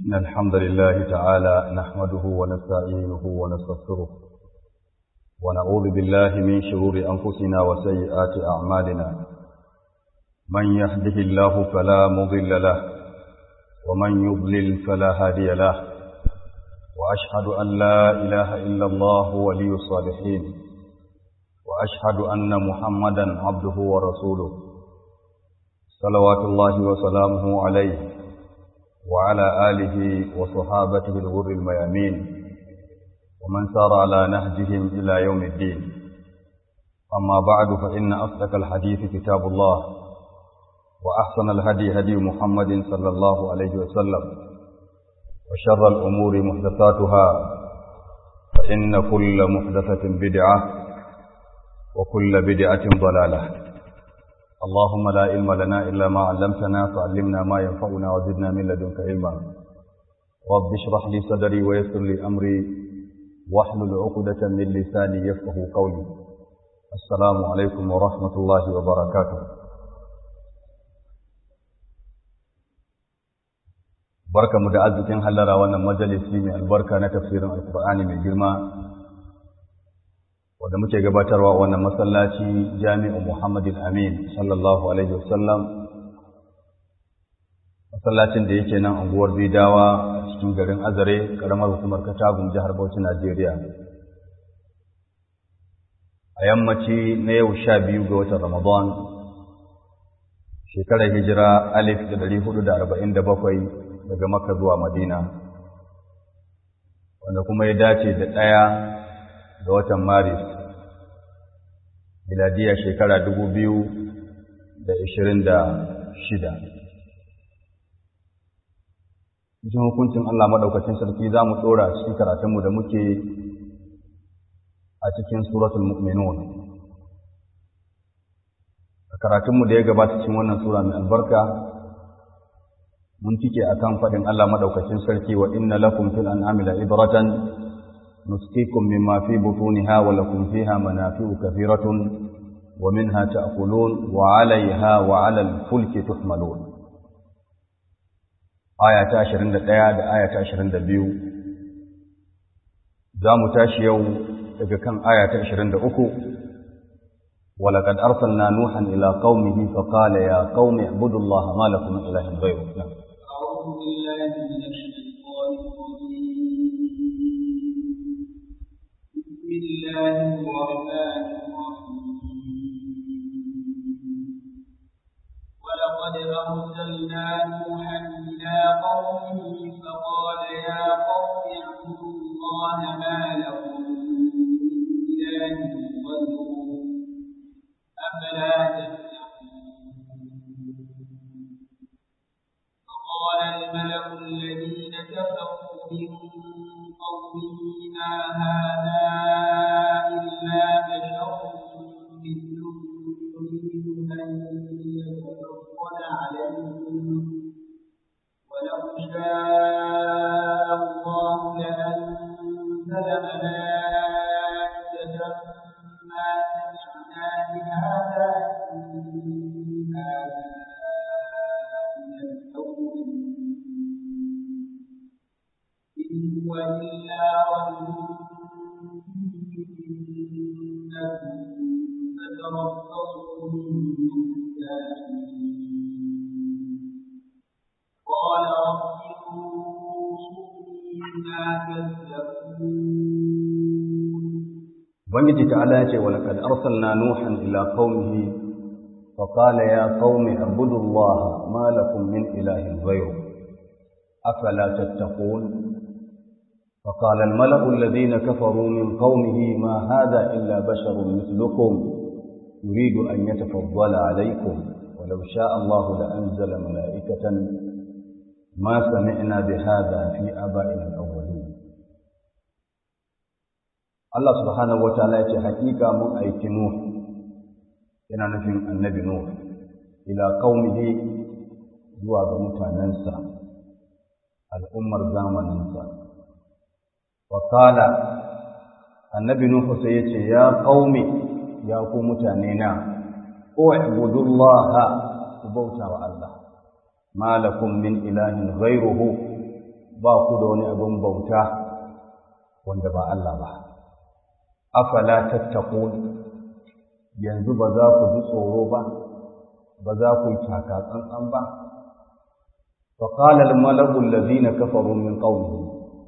إن الحمد لله تعالى نحمده ونستعينه ونستغفره ونعوذ بالله من شرور أنفسنا وسيئات أعمالنا من يهده الله فلا مضل له ومن يضلل فلا هادي له وأشهد أن لا إله إلا الله ولي الصالحين وأشهد أن محمدا عبده ورسوله صلوات الله وسلامه عليه وعلى آله وصحابته الغر الميامين ومن سار على نهجهم إلى يوم الدين أما بعد فإن أصدق الحديث كتاب الله وأحسن الهدي هدي محمد صلى الله عليه وسلم وشر الأمور محدثاتها فإن كل محدثة بدعة وكل بدعة ضلالة اللهم لا علم لنا إلا ما علمتنا فعلمنا ما ينفعنا وزدنا من لدنك علما رب اشرح لي صدري ويسر لي أمري واحلل عقدة من لساني يفقه قولي السلام عليكم ورحمة الله وبركاته barka mu da arzikin hallara wannan majalisi mai albarka na tafsirin alkur'ani mai girma wanda muke gabatarwa wannan masallaci jami'u muhammadin amin sallallahu alaihi wasallam masallacin da yake nan unguwar bidawa cikin garin azare karamar hukumar katagun jihar bauchi najeriya a yammaci na yau sha biyu ga watan ramadan shekarar hijira alif da dari hudu da arba'in da bakwai daga Makka zuwa Madina wanda kuma ya dace da ɗaya ga watan Maris miladiya shekara dubu biyu da ishirin da shida. Cikin hukuncin Allah maɗaukacin sarki za mu ɗora cikin karatunmu da muke a cikin suratul mu'minun. A karatunmu da ya gabata cikin wannan sura mai albarka mun cike akan faɗin Allah madaukakin sarki wa inna lakum fil an'ami la ibratan nusqikum mimma fi butuniha wa lakum fiha manafi'u kathiratun wa minha ta'kulun wa 'alayha wa 'ala al-fulki tuhmalun aya ta 21 da aya ta 22 za mu tashi yau daga kan aya ta 23 ولقد أرسلنا نوحا إلى قومه فقال يا قوم اعبدوا الله ما لكم من إله غيره نعم. أعوذ بالله من الشيطان الرجيم بسم الله الرحمن الرحيم ولقد أرسلنا نوحا إلى قومه فقال يا قوم اعبدوا الله ما لكم من إله غيره أفلا تتقون قال الملأ الذين كفروا من قومه ما هذا إلا بشر مثلكم يريد أن يتفضل عليكم ولو شاء الله لأنزل ملائكة ما سمعنا بهذا إن هذا إن هو إلا رجل فتربصوا قال رب ما كذبون Ubangiji ta'ala ya ce wa laqad arsalna nuhan ila qaumihi fa qala ya qaumi ibudullaha ma lakum min ilahin ghayru afala tattaqun فقال الملأ الذين كفروا من قومه ما هذا إلا بشر مثلكم يريد أن يتفضل عليكم ولو شاء الله لأنزل ملائكة ما سمعنا بهذا في آبائنا الأولين Allah subhanahu wa ta'ala yace hakika mun aiki Nuh yana nufin annabi Nuh ila qaumihi zuwa ga mutanensa al'ummar zamaninsa wa qala annabi Nuh sai yace ya qaumi ya ku mutane na u'budullaha ku bauta wa Allah ma lakum min ilahin ghayruhu ba ku da wani abin bauta wanda ba Allah ba afala tattaqun yanzu ba za ku ji tsoro ba ba za ku yi taka tsantsan ba fa qala al malaku allazina kafaru min qawmihi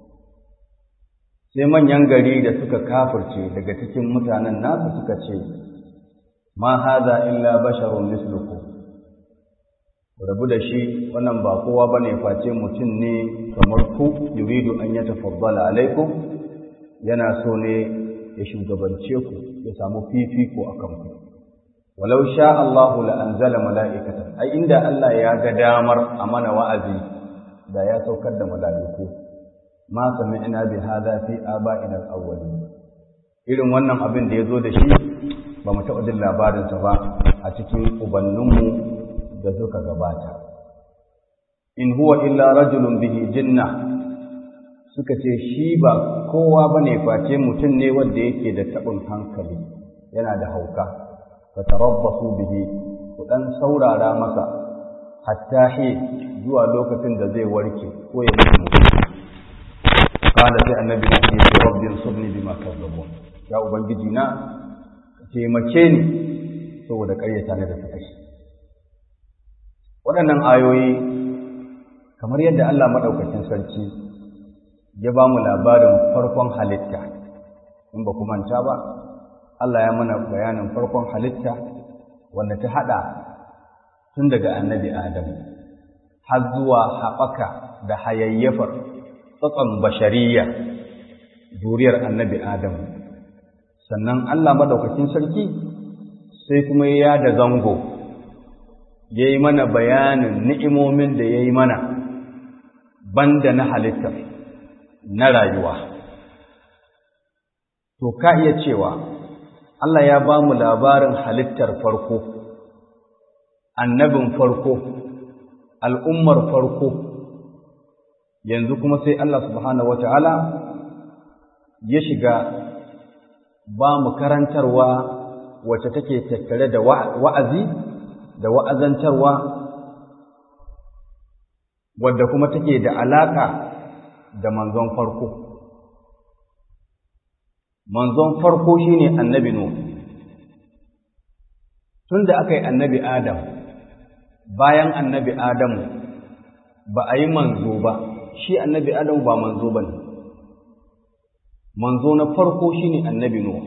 sai manyan gari da suka kafirce daga cikin mutanen nasu suka ce ma hadha illa basharun mislukum rabu da shi wannan ba kowa bane face mutum ne kamar ku yuridu an yatafaddala alaikum yana so ne ya shugabance ku ya samu fifiko a kanku walau sha Allahu la anzala mala'ikatan ai inda Allah ya ga damar a mana wa'azi da ya saukar da mala'iku ma sami'na bi hadha fi aba'ina al-awwalin irin wannan abin da yazo da shi ba mu taɓa jin labarin sa ba a cikin ubanninmu da suka gabata in huwa illa rajulun bihi jinna suka ce shi ba kowa ba ne face mutum ne wanda yake da taɓin hankali yana da hauka ka tarabbasu bihi ku ɗan saurara masa hatta he zuwa lokacin da zai warke ko ya mutu kada sai annabi ya ce rabbin subni bima kazzabun ya ubangiji na taimake ni saboda ƙaryata ne da suka shi waɗannan ayoyi kamar yadda Allah maɗaukakin sarki ya ba mu labarin farkon halitta in ba manta ba Allah ya mana bayanin farkon halitta wanda ta haɗa tun daga annabi Adam har zuwa haɓaka da hayayyafar tsatson bashariya zuriyar annabi Adam sannan Allah maɗaukakin sarki sai kuma ya da zango ya yi mana bayanin ni'imomin da ya yi mana banda na halittar na rayuwa. To, ka iya cewa, Allah ya ba mu labarin halittar farko, annabin farko, al'ummar farko, yanzu kuma sai Allah subhanahu wata'ala ya shiga ba mu karantarwa wacce take tattare da wa'azi da wa'azantarwa wadda kuma take da alaka da manzon farko manzon farko shine annabi nuh tunda aka yi annabi adam bayan annabi adam ba a yi manzo ba shi annabi adam ba manzo ba ne manzo na farko shine annabi nuh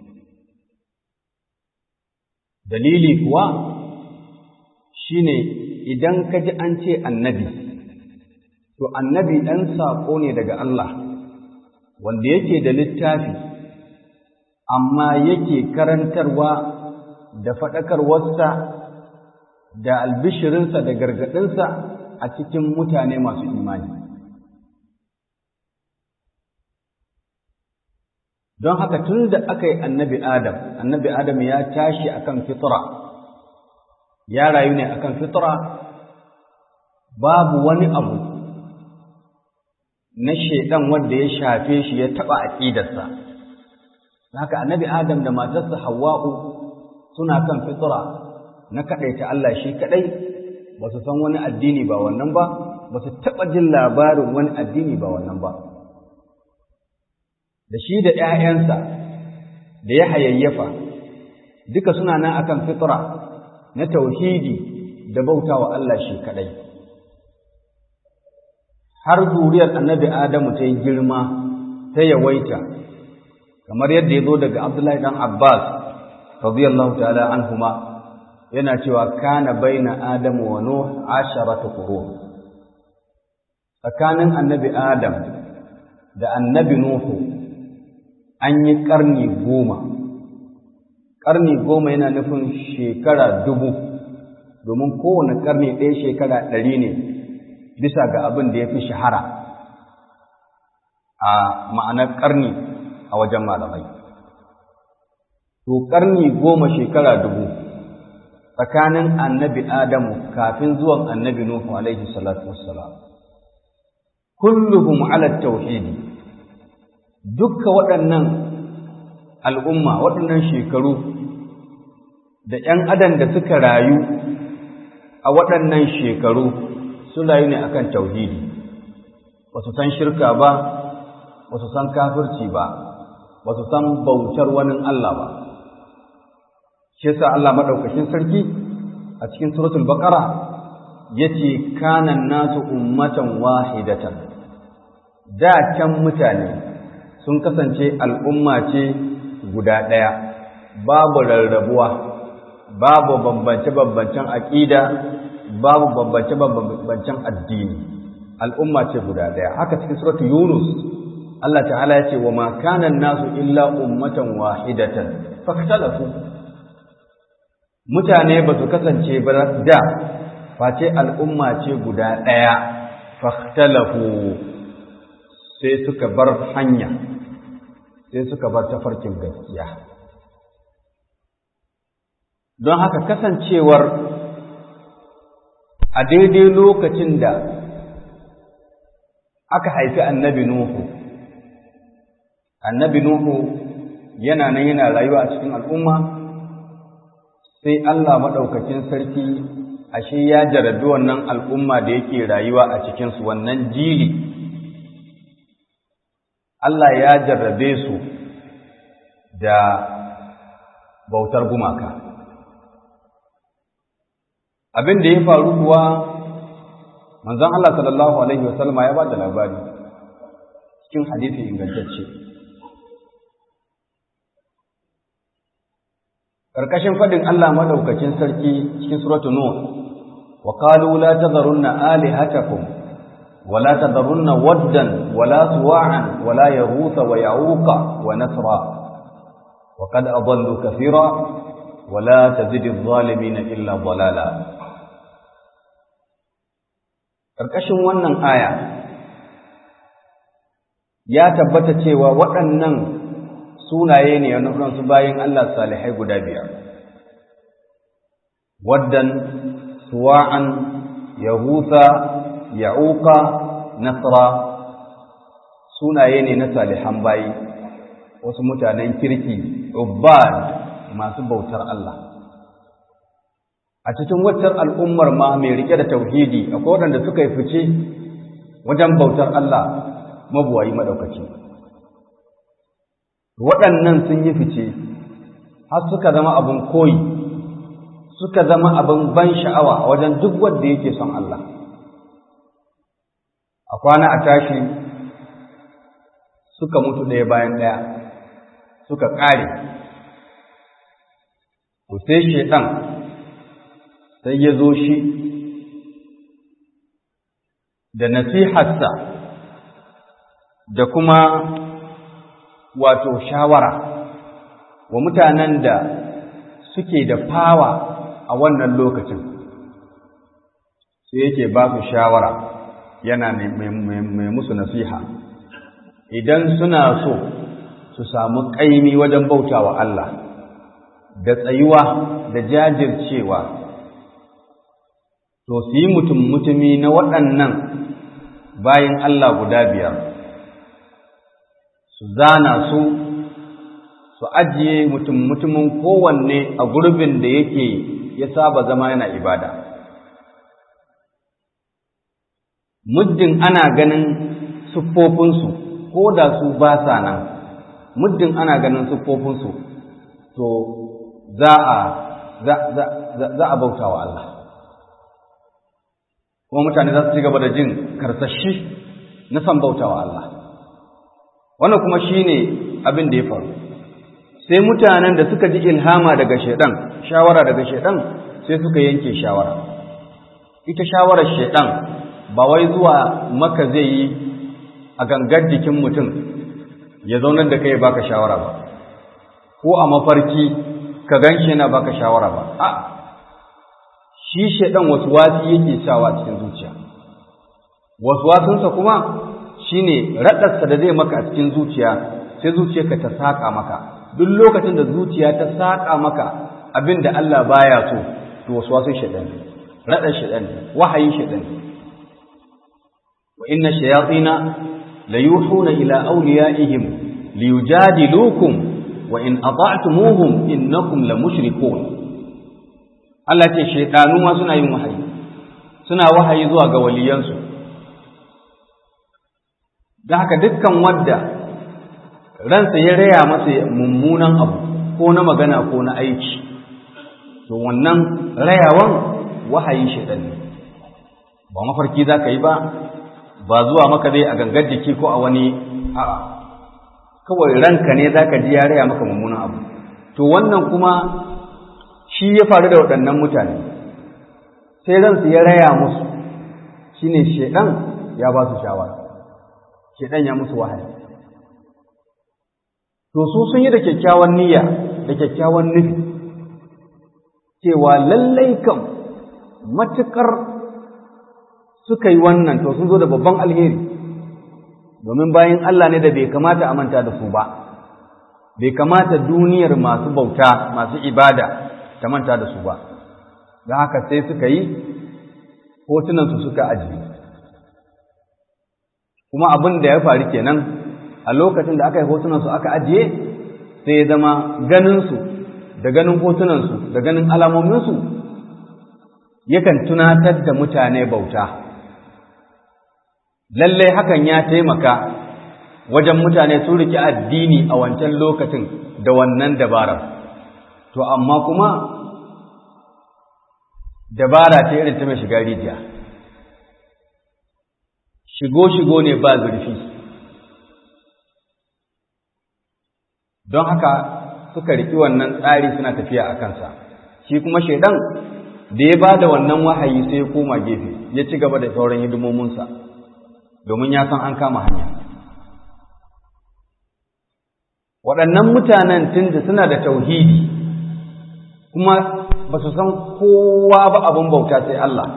dalili kuwa shine idan ka ji an ce annabi to annabi ɗan saƙo ne daga Allah wanda yake da littafi amma yake karantarwa da faɗakarwarsa da albishirinsa da gargaɗinsa a cikin mutane masu imani don haka tun da aka yi annabi adam annabi adam ya tashi akan fitra ya rayu ne akan fitra babu wani abu na shaidan wanda ya shafe shi ya taba aqidarsa haka annabi adam da matarsa hawwa'u suna kan fitra na kadaita Allah shi kadai ba su san wani addini ba wannan ba ba su taba jin labarin wani addini ba wannan ba da shi da ƴaƴansa da ya hayayyafa duka suna nan akan fitra na tauhidi da bautawa Allah shi kadai har zuriyar annabi Adamu ta yi girma ta yawaita kamar yadda ya zo daga Abdullahi dan Abbas radiyallahu ta'ala anhuma yana cewa kana baina Adamu wa Nuh asharatu qurun tsakanin annabi Adam da annabi Nuhu an yi karni goma karni goma yana nufin shekara dubu domin kowane karni ɗaya shekara ɗari ne bisa ga abin da ya fi shahara a ma'anar ƙarni a wajen malamai. To, ƙarni goma shekara dubu tsakanin annabi Adamu kafin zuwan annabi Nuhu alaihi salatu wassalam. Kulluhum ala tauhidi dukka waɗannan al'umma waɗannan shekaru da ‘yan adam da suka rayu a waɗannan shekaru sun rayu ne akan tauhidi ba su san shirka ba ba su san kafirci ba ba su san bautar wani Allah ba shi yasa Allah madaukakin sarki a cikin suratul baqara yace kana nasu ummatan wahidatan da can mutane sun kasance al'umma ce guda ɗaya babu rarrabuwa babu bambance-bambancen aƙida babu bambance-bambancen addini al'umma ce guda ɗaya haka cikin suratu yunus Allah ta'ala ya ce wa ma kana nasu illa ummatan wahidatan faktalafu mutane ba su kasance ba da face al'umma ce guda ɗaya faktalafu sai suka bar hanya sai suka bar tafarkin gaskiya don haka kasancewar a daidai lokacin da aka haifi annabi Nuhu annabi Nuhu yana nan yana rayuwa a cikin al'umma sai Allah maɗaukacin sarki ashe ya jarabi wannan al'umma da yake rayuwa a cikinsu wannan jili Allah ya jarrabe su da bautar gumaka abin da ya faru kuwa manzon Allah sallallahu alaihi wasallama ya ba da labari cikin hadisi ingantacce karkashin fadin Allah madaukakin sarki cikin suratul nur wa qalu la tadharunna alihatakum wa la tadharunna waddan wa la suwa'an wa la yaghutha wa ya'uqa wa nasra wa qad adallu kathira wa la tazidu adh-dhalimin illa dalala karkashin wannan aya ya tabbata cewa waɗannan sunaye ne na su bayin Allah salihai guda biyar waddan suwa'an yahusa ya'uqa nasra sunaye ne na salihan bayi wasu mutanen kirki ubbad masu bautar Allah a cikin waccan al'ummar ma mai rike da tauhidi akwai waɗanda suka yi fice wajen bautar Allah mabuwayi maɗaukaki waɗannan sun yi fice har suka zama abin koyi suka zama abin ban sha'awa a wajen duk wanda yake son Allah a kwana a tashi suka mutu ɗaya bayan ɗaya suka ƙare to sai shaiɗan sai ya zo shi da nasiharsa da kuma wato shawara wa mutanen da suke da fawa a wannan lokacin sai yake ba su shawara yana mai musu nasiha idan suna so su samu ƙaimi wajen bautawa Allah da tsayuwa da jajircewa to su yi mutum mutumi na waɗannan bayan Allah guda biyar su zana su su ajiye mutum mutumin kowanne a gurbin da yake ya saba zama yana ibada muddin ana ganin siffofinsu ko da su ba sa nan muddin ana ganin siffofinsu to za a za a bauta wa Allah kuma mutane za su ci gaba da jin karsashi na san bauta wa Allah wannan kuma shine abin da ya faru sai mutanen da suka ji ilhama daga shaidan shawara daga shaidan sai suka yanke shawara ita shawarar shaidan ba wai zuwa maka zai yi a gangar jikin mutum ya zaunar da kai ya baka shawara ba ko a mafarki ka ganshi yana baka shawara ba a shi shaidan wasu wasi yake sawa cikin zuciya wasu wasunsa kuma shine raɗarsa da zai maka a cikin zuciya sai zuciyarka ta saƙa maka duk lokacin da zuciya ta saƙa maka abin da Allah baya so to wasu wasu shaɗan raɗar shaɗan wahayin shaɗan wa inna shayatina la yuhuna ila awliyaihim liyujadilukum wa in ata'tumuhum innakum la mushrikun Allah ce shaytanu ma suna yin wahayi suna wahayi zuwa ga waliyansu don haka dukkan wadda ransa ya raya masa mummunan abu ko na magana ko na aiki to wannan rayawan wahayin shaidan ne ba mafarki za ka yi ba ba zuwa maka dai a gangar jiki ko a wani a'a kawai ranka ne za ka ji ya raya maka mummunan abu to wannan kuma shi ya faru da waɗannan mutane sai ransu ya raya musu shine shaidan ya ba su shawara shaidan ya musu wahayi to su sun yi da kyakkyawan niyya da kyakkyawan nufi cewa lallai kam matukar suka yi wannan to sun zo da babban alheri domin bayan Allah ne da bai kamata a manta da su ba bai kamata duniyar masu bauta masu ibada ta manta da su ba don haka sai suka yi hotunansu suka ajiye kuma abin da ya faru kenan a lokacin da aka yi hotunansu aka ajiye sai ya zama ganinsu da ganin hotunansu da ganin alamominsu yakan tunatar da mutane bauta lallai hakan ya taimaka wajen mutane su riƙe addini a wancan lokacin da wannan dabarar to amma kuma dabara ta irin ta mai shiga rijiya shigo-shigo ne ba zurfi don haka suka riƙi wannan tsari suna tafiya a kansa shi kuma shaidan da ya ba da wannan wahayi sai ya koma gefe ya ci gaba da sauran hidimominsa domin ya san an kama hanya waɗannan mutanen tun da suna da tauhidi kuma ba su san kowa ba abin bauta sai Allah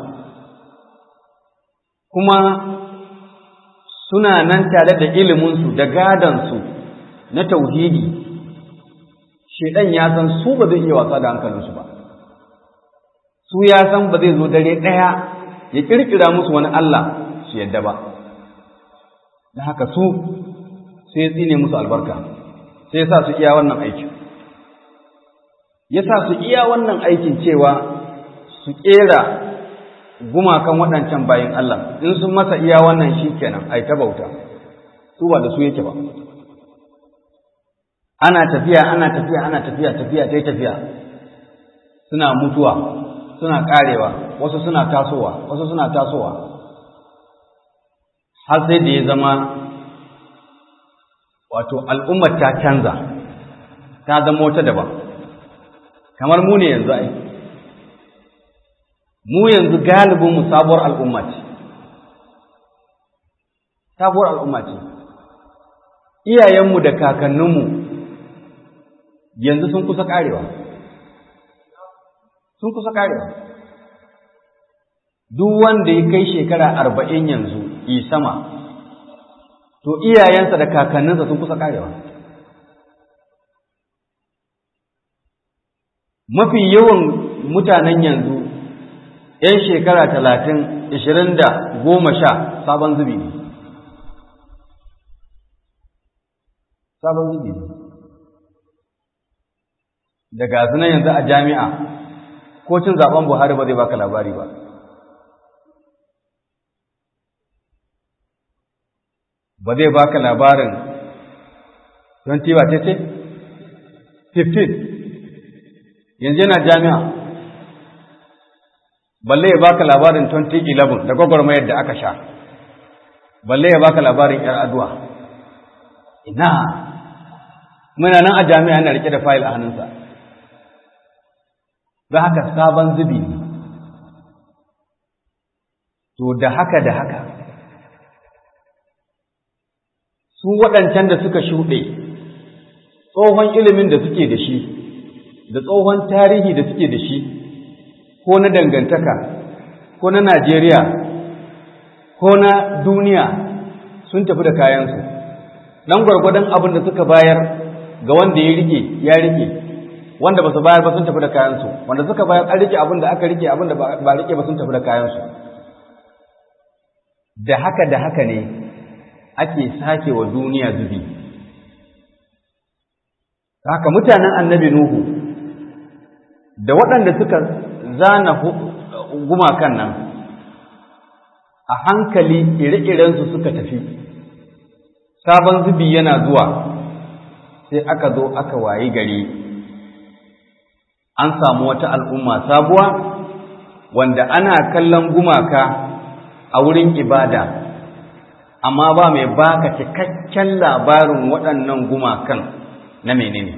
kuma suna nan tare da iliminsu da gadansu na tauhidi shedan ya san su ba zai iya wasa da hankalinsu ba su ya san ba zai zo dare ɗaya ya ƙirƙira musu wani Allah su yadda ba da haka su sai ya tsine musu albarka sai ya sa su iya wannan aikin ya sa su iya wannan aikin cewa su ƙera gumakan waɗancan bayan Allah in sun masa iya wannan shi kenan ai ta bauta su ba da su yake ba ana tafiya ana tafiya ana tafiya tafiya ta tafiya suna mutuwa suna ƙarewa wasu suna tasowa wasu suna tasowa har sai da ya zama wato al'ummar ta canza ta zama wata daban kamar mu ne yanzu ai mu yanzu galibin mu sabuwar al'umma ce sabuwar al'umma ce iyayenmu da kakanninmu yanzu sun kusa karewa sun kusa karewa duk wanda ya kai shekara arba'in yanzu yi sama to iyayensa da kakanninsa sun kusa karewa mafi yawan mutanen yanzu ‘yan shekara talatin, ishirin da goma sha sabon zubi ne. Sabon zubi ne. Da gasu nan yanzu a jami'a, ko cin zaben Buhari ba zai baka labari ba. Ba zai baka labarin 20 ba ce ce? 15. Yanzu yana jami'a. balle ya baka labarin 2011 da gwagwarmayar da aka sha balle ya baka labarin yar aduwa ina muna nan a jami'a na rike da fayil a hannunsa don haka sabon zubi ne to da haka da haka su waɗancan da suka shuɗe tsohon ilimin da suke da shi da tsohon tarihi da suke da shi ko na dangantaka ko na Najeriya ko na duniya sun tafi da kayansu dan gwargwadon abin da suka bayar ga wanda ya rike ya rike wanda ba su bayar ba sun tafi da kayansu wanda suka bayar an rike abin da aka rike abin da ba rike ba sun tafi da kayansu da haka da haka ne ake sake wa duniya zubi haka mutanen annabi nuhu da waɗanda suka zana gumakan nan a hankali ire-irensu suka tafi sabon zubi yana zuwa sai aka zo aka wayi gari an samu wata al'umma sabuwa wanda ana kallon gumaka a wurin ibada amma ba mai baka cikakken labarin waɗannan gumakan na menene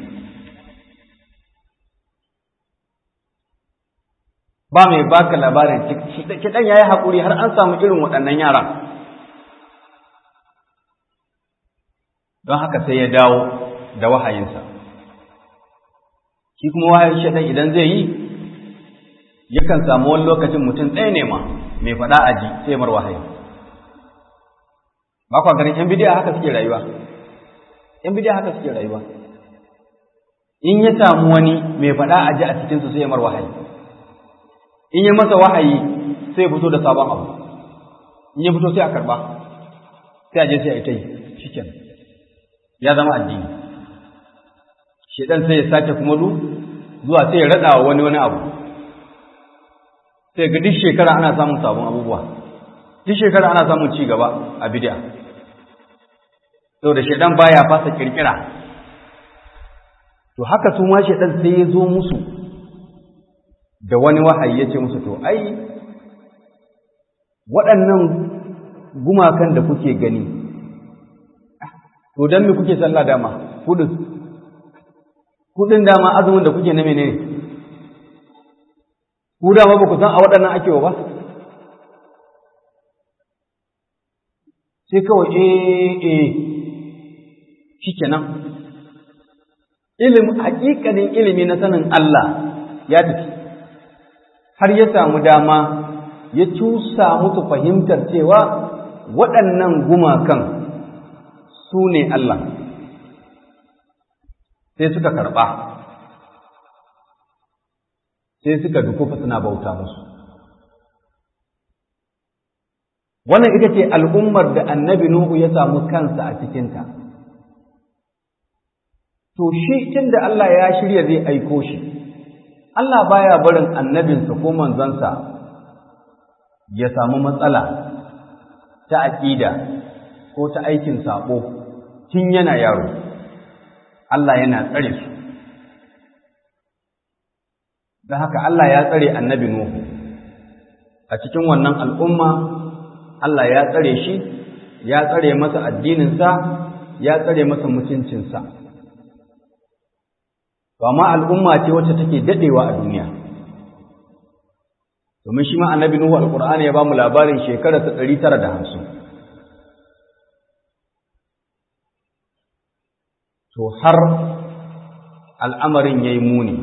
ba mai baka labarin kiɗan ya yi haƙuri har an samu irin waɗannan yara don haka sai ya dawo da wahayinsa shi kuma wahayin shaɗan idan zai yi yakan samu wani lokacin mutum ɗaya ne ma mai faɗa aji sai mar wahayi ba kwa ganin ‘yan bidiya haka suke rayuwa ‘yan bidiya haka suke rayuwa in ya samu wani mai faɗa aji a cikinsu sai mar wahayi in ya masa wahayi sai fito da sabon abu in ya fito sai a karɓa sai a je sai a yi ta yi shi ya zama addini shedan sai ya sake kuma du zuwa sai ya rada wa wani wani abu sai ga duk shekara ana samun sabon abubuwa duk shekara ana samun ci gaba a bid'a saboda shedan baya fasa kirkira to haka su ma shedan sai ya zo musu da wani wahayi ya ce musu to ai waɗannan gumakan da kuke gani to don me kuke sallah dama kudin kudin dama azumin da kuke na menene ku dama ba ku san a waɗannan ake ba sai kawai eh eh shikenan ilimi hakikanin ilimi na sanin Allah ya tafi har ya samu dama ya cusa musu fahimtar cewa waɗannan gumakan su ne Allah sai suka karɓa sai suka dukufa suna bauta musu wannan ita ce al'ummar da annabi Nuhu ya samu kansa a cikinta to shi tun da Allah ya shirya zai aiko shi Allah baya barin annabinsa ko manzansa ya samu matsala ta aƙida ko ta aikin saɓo tun yana yaro Allah yana tsare su don haka Allah ya tsare annabi Nuhu a cikin wannan al'umma Allah ya tsare shi ya tsare masa addininsa ya tsare masa mutuncinsa to amma al'umma ce wacce take dadewa a duniya domin shi ma annabi Nuhu alqur'ani ya ba mu labarin shekarar ta 950 to har al'amarin yayi muni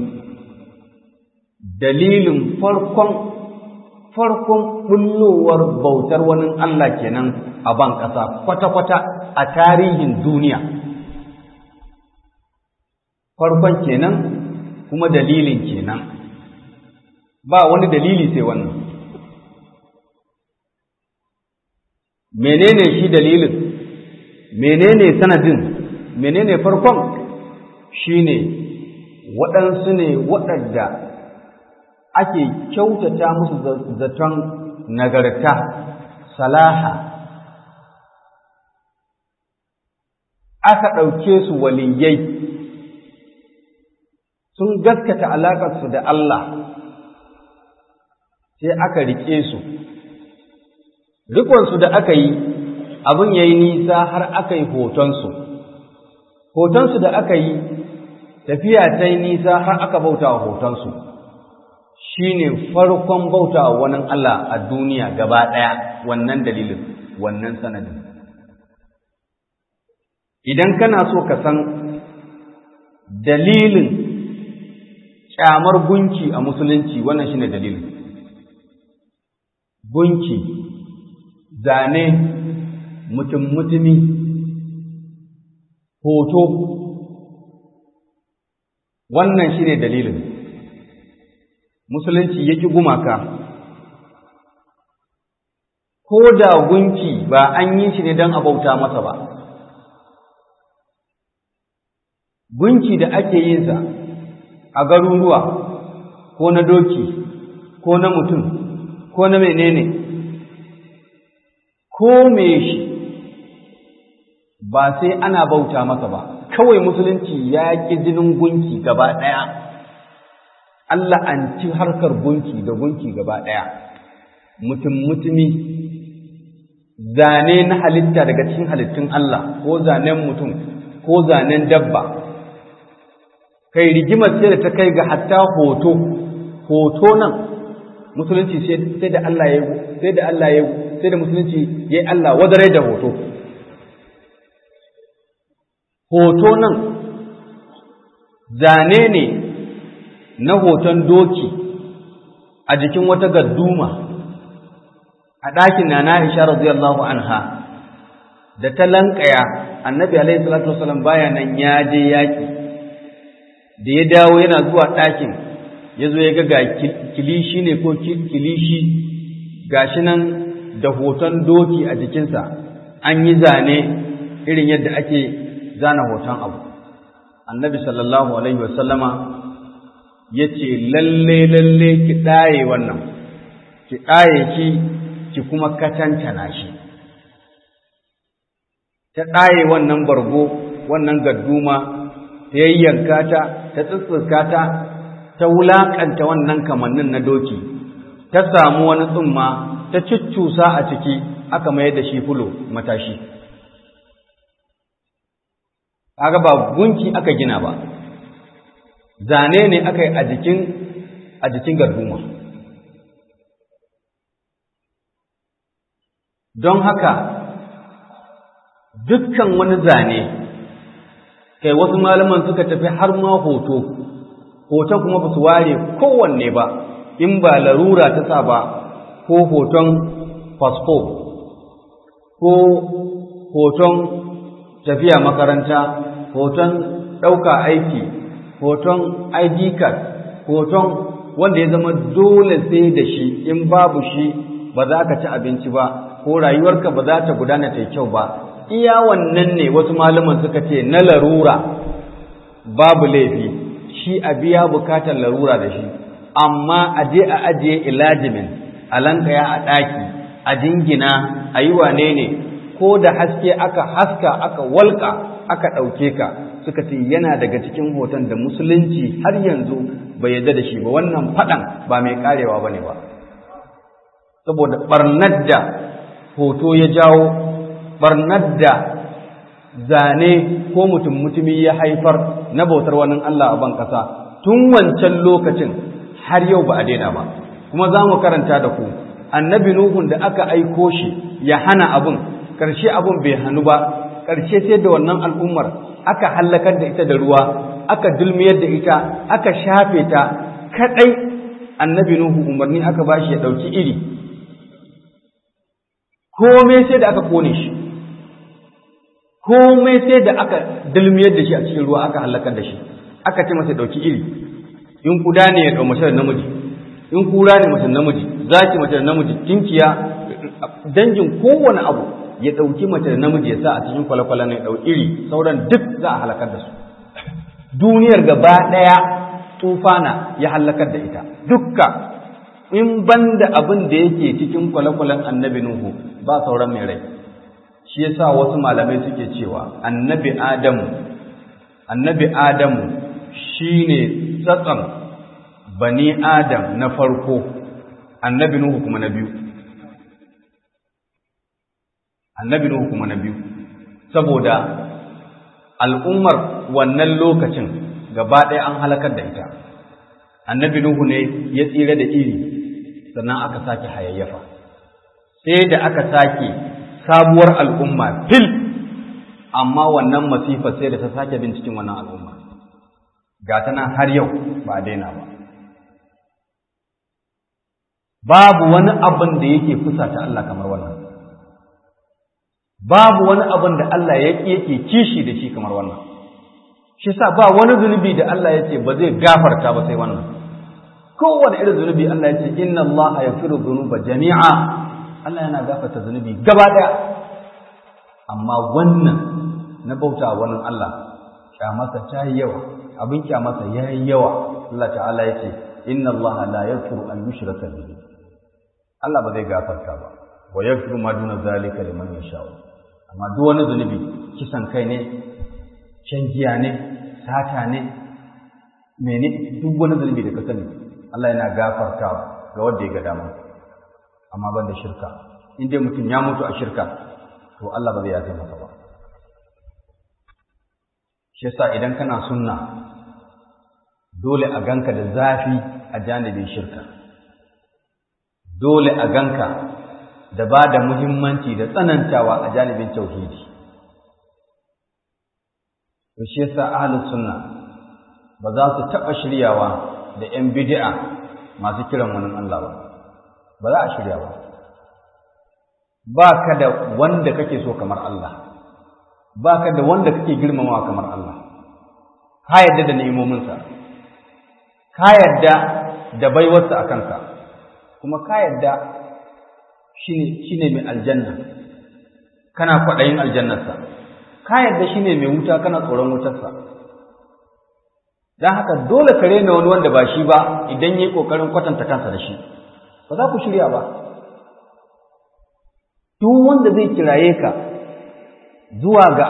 dalilin farkon farkon bullowar bautar wani Allah kenan a ban ƙasa kwata-kwata a tarihin duniya farkon kenan kuma dalilin kenan ba wani dalili sai wannan menene shi dalilin menene sanadin menene farkon shine waɗansu ne waɗanda ake kyautata musu zaton nagarta salaha aka ɗauke su waliyai sun gaskata alaƙarsu da Allah sai aka riƙe su rikonsu da aka yi abin ya yi nisa har aka yi hotonsu hotonsu da aka yi tafiya ta yi nisa har aka bauta wa hotonsu shi ne farkon bauta wa wani Allah a duniya gaba ɗaya wannan dalilin wannan sanadin idan kana so ka san dalilin kyamar gunki a musulunci wannan shine dalilin gunki zane mutum mutumi hoto wannan shine dalilin musulunci yaki gumaka ko da gunki ba an yi shi ne don a bauta masa ba gunki da ake yinsa a garuruwa ko na doki ko na mutum ko na menene ko me shi ba sai ana bauta masa ba kawai musulunci ya ƙi jinin gunki gaba ɗaya Allah an ci harkar gunki da gunki gaba ɗaya mutum mutumi zane na halitta daga cikin halittun Allah ko zanen mutum ko zanen dabba kai rigimar sai da ta kai ga hatta hoto hoto nan musulunci sai da Allah ya sai da Allah ya sai da musulunci yayi Allah wadare da hoto hoto nan zane ne na hoton doki a jikin wata gadduma a ɗakin na Aisha radiyallahu anha da ta lankaya annabi alaihi salatu wasallam baya nan ya je yaki da ya dawo yana zuwa ɗakin ya zo ya ga ga kilishi ne ko kilishi gashi nan da hoton doki a jikinsa an yi zane irin yadda ake zana hoton abu annabi sallallahu alaihi wasallama ya ce lalle lalle ki ɗaye wannan ki ɗaye shi ki kuma katantana shi ta ɗaye wannan bargo wannan gadduma ta yayyanka ta ta tsittsirka ta ta wulaƙanta wannan kamannin na doki ta samu wani tsumma ta cuccusa a ciki aka mayar da shi fulo matashi kaga ba gunki aka gina ba zane ne aka yi a jikin a jikin garduma don haka dukkan wani zane kai wasu malaman suka tafi har ma hoto hoton kuma ba su ware kowanne ba in ba larura ta sa ba ko hoton fasfo ko hoton tafiya makaranta hoton ɗauka aiki hoton id card hoton wanda ya zama dole sai da shi in babu shi ba za ka ci abinci ba ko rayuwarka ba za ta gudana ta kyau ba iya wannan ne wasu malaman suka ce na larura babu laifi shi a biya bukatar larura da shi amma a je a ajiye ilajimin a lankaya a ɗaki a jingina a yi wane ne ko da haske aka haska aka walka aka ɗauke ka suka ce yana daga cikin hoton da musulunci har yanzu bai yarda da shi ba wannan faɗan ba mai karewa ba ne ba saboda ɓarnar da hoto ya jawo ɓarnar da zane ko mutum mutumi ya haifar na bautar wani Allah a ban ƙasa tun wancan lokacin har yau ba a daina ba kuma za mu karanta da ku annabi nuhun da aka aiko shi ya hana abin ƙarshe abin bai hannu ba ƙarshe sai da wannan al'ummar aka hallakar da ita da ruwa aka dulmiyar da ita aka shafe ta kaɗai annabi nuhu umarni aka ba shi ya ɗauki iri komai sai da aka kone shi komai sai da aka dulmiyar da shi a cikin ruwa aka hallakar da shi aka ce masa ɗauki iri in kuda ne ya ɗau mace da namiji in kura ne mace namiji zaki mace da namiji kinkiya dangin kowane abu ya ɗauki mace da namiji ya sa a cikin kwale-kwale ne ɗau iri sauran duk za a halakar da su duniyar gaba ɗaya tufana ya halakar da ita dukka in ban da abin da yake cikin kwale-kwalen annabi nuhu ba sauran mai rai shi yasa wasu malamai suke cewa annabi adamu annabi adamu shine tsatsan bani adam na farko annabi nuhu kuma na biyu annabi Nuhu kuma na biyu saboda al'ummar wannan lokacin gaba ɗaya an halakar da ita annabi Nuhu ne ya tsira da iri sannan aka sake hayayyafa sai da aka sake sabuwar al'umma fil amma wannan masifa sai da ta sake bin cikin wannan al'umma ga ta nan har yau ba a daina ba babu wani abin da yake fusata Allah kamar wannan babu wani abin da Allah ya yake kishi da shi kamar wannan shi sa ba wani zunubi da Allah ya ce ba zai gafarta ba sai wannan kowane irin zunubi Allah ya ce inna Allah yaghfiru dhunuba jami'a Allah yana gafarta zunubi gaba daya amma wannan na bauta wannan Allah kyamarsa ta yi yawa abin kyamarsa ya yi yawa Allah ta'ala ya ce inna Allah la yaghfiru an yushraka bihi Allah ba zai gafarta ba wa yaghfiru ma duna zalika liman yasha amma duk wani zunubi kisan kai ne shan giya ne sata ne mene duk wani zunubi da ka sani Allah yana gafarta ga wanda ya ga dama amma ban da shirka in dai mutum ya mutu a shirka to Allah ba zai yafe masa ba shi yasa idan kana sunna dole a ganka da zafi a janibin shirka dole a ganka da ba da muhimmanci da tsanantawa a janibin tauhidi to shi yasa ahlus sunna ba za su taɓa shiryawa da ‘yan bid'a masu kiran wani Allah ba ba za a shirya ba ba ka da wanda kake so kamar Allah ba ka da wanda kake girmamawa kamar Allah ka yadda da ne'imominsa ka yadda da baiwarsa a kanka kuma ka yadda shi ne mai aljanna kana kwaɗayin aljannarsa ka yadda shi ne mai wuta kana tsoron wutarsa don haka dole ka rena wani wanda ba shi ba idan ya yi ƙoƙarin kwatanta kansa da shi ba za ku shirya ba duk wanda zai kiraye ka zuwa ga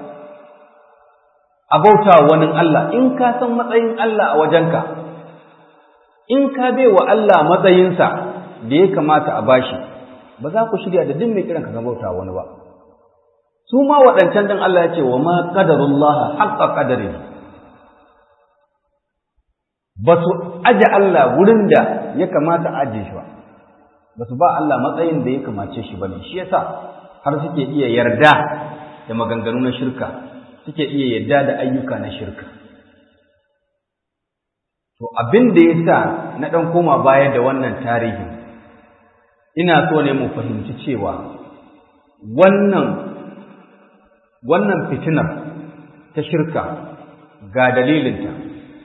abauta wani Allah in ka san matsayin Allah a wajenka in ka bai wa Allah matsayinsa da ya kamata a bashi ba za ku shirya da duk mai kiran ka bauta wani ba su ma waɗancan din Allah ya ce wa ma qadarullah haqqa qadarihi ba su aje Allah wurin da ya kamata a aje shi ba ba su ba Allah matsayin da ya kamace shi ba ne shi yasa har suke iya yarda da maganganu na shirka suke iya yarda da ayyuka na shirka to abin da ya sa na ɗan koma baya da wannan tarihi ina so ne mu fahimci cewa wannan wannan fitinar ta shirka ga dalilinta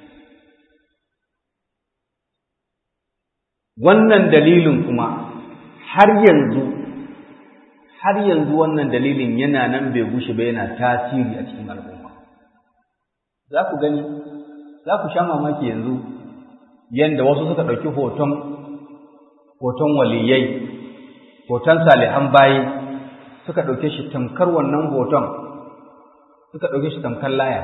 wannan dalilin kuma har yanzu har yanzu wannan dalilin yana nan bai gushe ba yana tasiri a cikin al'umma za ku gani za ku sha mamaki yanzu yanda wasu suka ɗauki hoton hoton waliyai hoton salihan bayi suka ɗauke shi tamkar wannan hoton suka ɗauke shi tamkar laya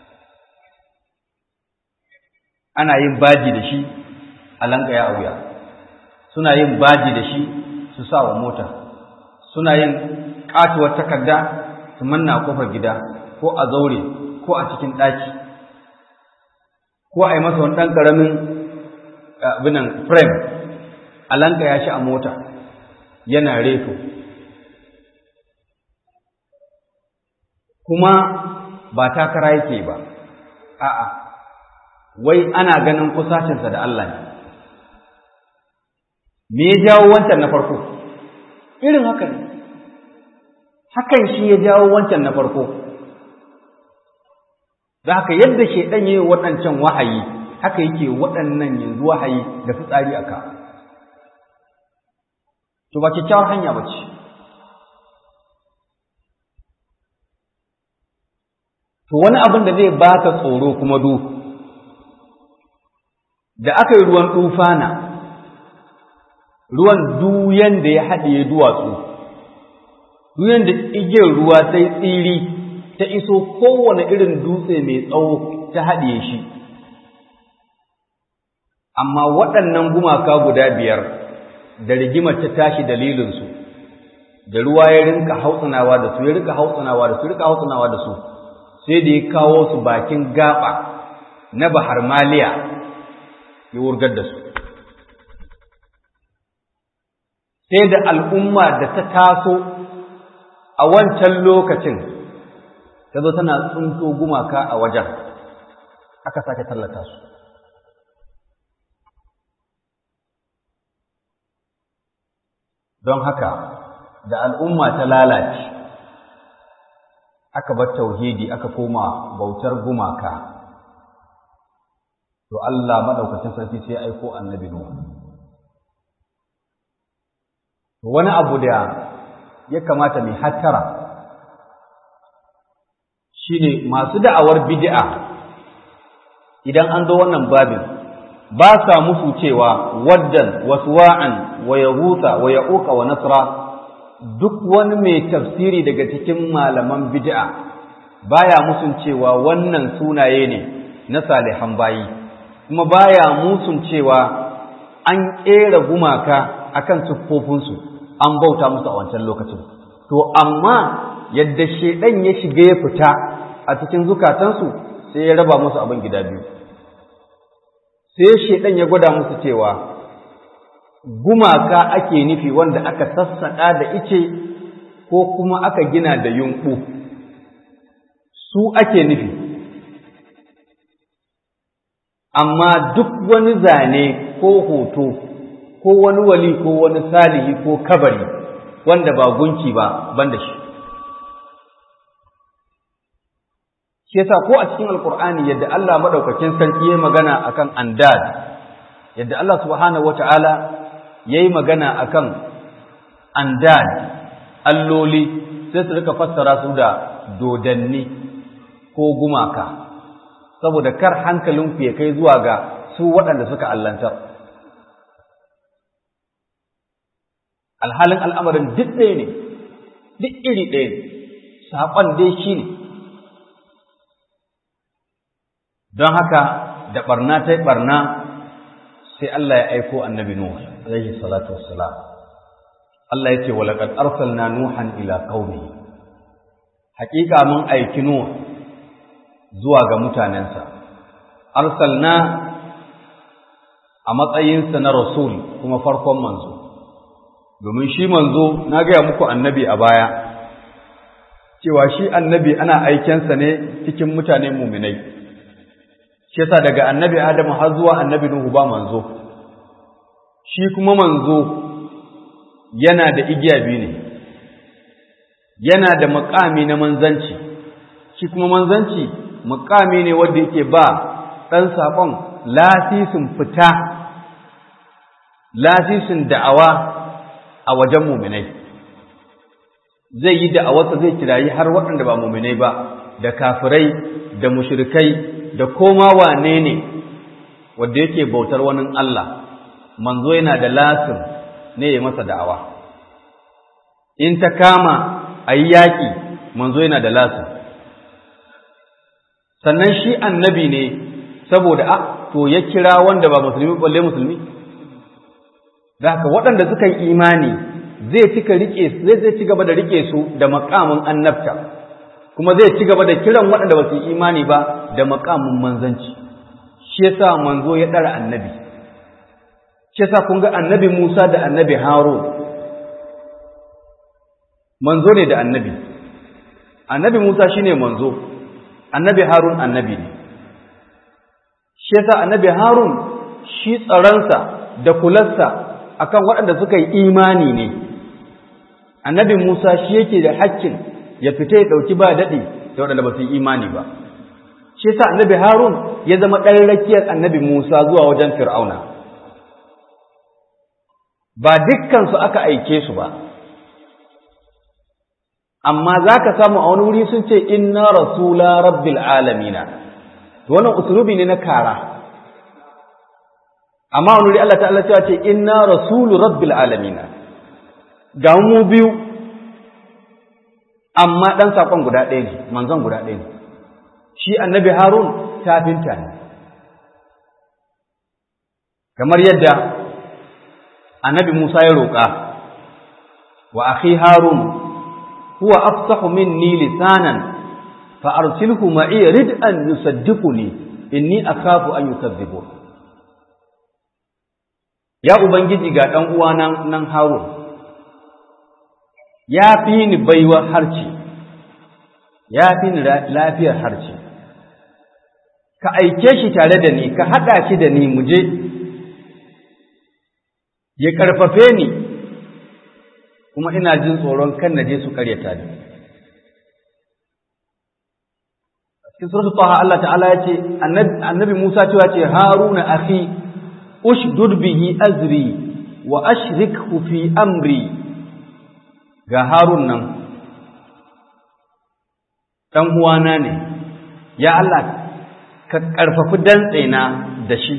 ana yin baji da shi a lankaya a wuya suna yin baji da shi su sa wa mota suna yin katuwar takarda su manna a kofar gida ko a zaure ko a cikin ɗaki ko a yi masa wani ɗan ƙaramin abinan frame a lankaya shi a mota yana reto kuma ba takara yake ba a'a wai ana ganin kusacinsa da Allah ne me ya jawo wancan na farko irin haka ne hakan shi ya jawo wancan na farko da haka yadda shaidan yi waɗancan wahayi haka yake waɗannan yanzu wahayi da fitsari aka to ba kyakkyawar hanya ba ce to wani abin da zai baka tsoro kuma du da aka yi ruwan tufana ruwan duyan da ya haɗiye duwatsu, duyan da igiyar ruwa sai tsiri ta iso kowane irin dutse mai tsawo ta haɗiye shi. Amma waɗannan gumaka guda biyar da rigimar ta tashi dalilinsu, da ruwa ya rinka hautsanawa da su, ya rinka hautsanawa da su, ya rinka hautsanawa da su, sai da ya kawo su bakin gaba na Bahar Maliya ya wurgar da su. sai da al'umma da ta taso a wancan lokacin ta zo tana tsunto gumaka a wajen aka sake tallata su don haka da al'umma ta lalace aka bar tauhidi aka koma bautar gumaka to Allah maɗaukacin sarki sai aiko annabi Nuhu wani abu da ya kamata mai hattara shine masu da'awar bid'a idan an zo wannan babin ba sa musu cewa waddan waswa'an wa yahuta wa ya'uqa wa nasra duk wani mai tafsiri daga cikin malaman bid'a baya musun cewa wannan sunaye ne na salihan bayi kuma baya musun cewa an ƙera gumaka akan siffofinsu an bauta musu a wancan lokacin to amma yadda shedan ya shiga ya fita a cikin zukatansu sai ya raba musu abin gida biyu sai shedan ya gwada musu cewa gumaka ake nufi wanda aka sassaƙa da ice ko kuma aka gina da yunƙu su ake nufi amma duk wani zane ko hoto ko wani wali ko wani salihi ko kabari wanda ba gunki ba ban da shi shi yasa ko a cikin alkur'ani yadda Allah madaukakin sarki yayi magana akan andad yadda Allah subhanahu wataala yayi magana akan andad alloli sai su rika fassara su da dodanni ko gumaka saboda kar hankalinku ya kai zuwa ga su waɗanda suka allantar alhalin al'amarin duk ɗaya ne duk iri ɗaya ne saƙon dai shi ne don haka da ɓarna ta yi ɓarna sai Allah ya aiko annabi Nuh alaihi salatu wassalam Allah ya ce wa laqad arsalna nuhan ila qaumihi haƙiƙa mun aiki Nuh zuwa ga mutanensa arsalna a matsayinsa na rasul kuma farkon manzo domin shi manzo na gaya muku annabi a baya cewa shi annabi ana aikensa ne cikin mutane muminai shi yasa daga annabi adamu har zuwa annabi nuhu ba manzo shi kuma manzo yana da igiya biyu ne yana da makami na manzanci shi kuma manzanci makami ne wanda yake ba ɗan saƙon lasisin fita lasisin da'awa a wajen muminai zai yi da'awarsa zai kirayi har waɗanda ba muminai ba da kafirai da mushrikai da koma wane ne wanda yake bautar wani Allah manzo yana da lasin ne ya masa da'awa in ta kama a yi yaƙi manzo yana da lasin sannan shi annabi ne saboda a to ya kira wanda ba musulmi balle musulmi da haka waɗanda suka yi imani zai cika rike zai zai ci gaba da rike su da makamin annabta kuma zai ci gaba da kiran waɗanda ba su yi imani ba da makamin manzanci shi yasa manzo ya ɗara annabi shi yasa kun ga annabi Musa da annabi Harun manzo ne da annabi annabi Musa shine manzo annabi Harun annabi ne shi yasa annabi Harun shi tsaransa da kularsa akan waɗanda suka yi imani ne annabi Musa shi yake da hakkin ya fita ya ɗauki ba daɗi da waɗanda ba su yi imani ba shi yasa annabi Harun ya zama ɗan rakiyar annabi Musa zuwa wajen Fir'auna ba dukkan su aka aike su ba amma za ka samu a wani wuri sun ce inna rasula rabbil alamina wannan usulubi ne na kara amma wani wuri Allah ta'ala cewa ce inna rasulu rabbil alamina ga mu biyu amma dan sakon guda ɗaya ne manzon guda ɗaya ne shi annabi harun tafinta ne kamar yadda annabi musa ya roƙa wa akhi harun huwa afsahu minni lisanan fa arsilhu ma'i rid'an yusaddiquni inni akhafu an yukadzibun ya ubangiji ga dan uwana nan Harun ya fi ni baiwar harci ya fi ni lafiyar harci ka aike shi tare da ni ka haɗa shi da ni mu je ya ƙarfafe ni kuma ina jin tsoron kan na je su karyata ni cikin suratul taha Allah ta'ala ya ce annabi Musa cewa ce Haruna akhi ushdud bihi azri wa ashrikhu fi amri ga Harun nan dan uwana ne ya Allah ka karfafi dantsena da shi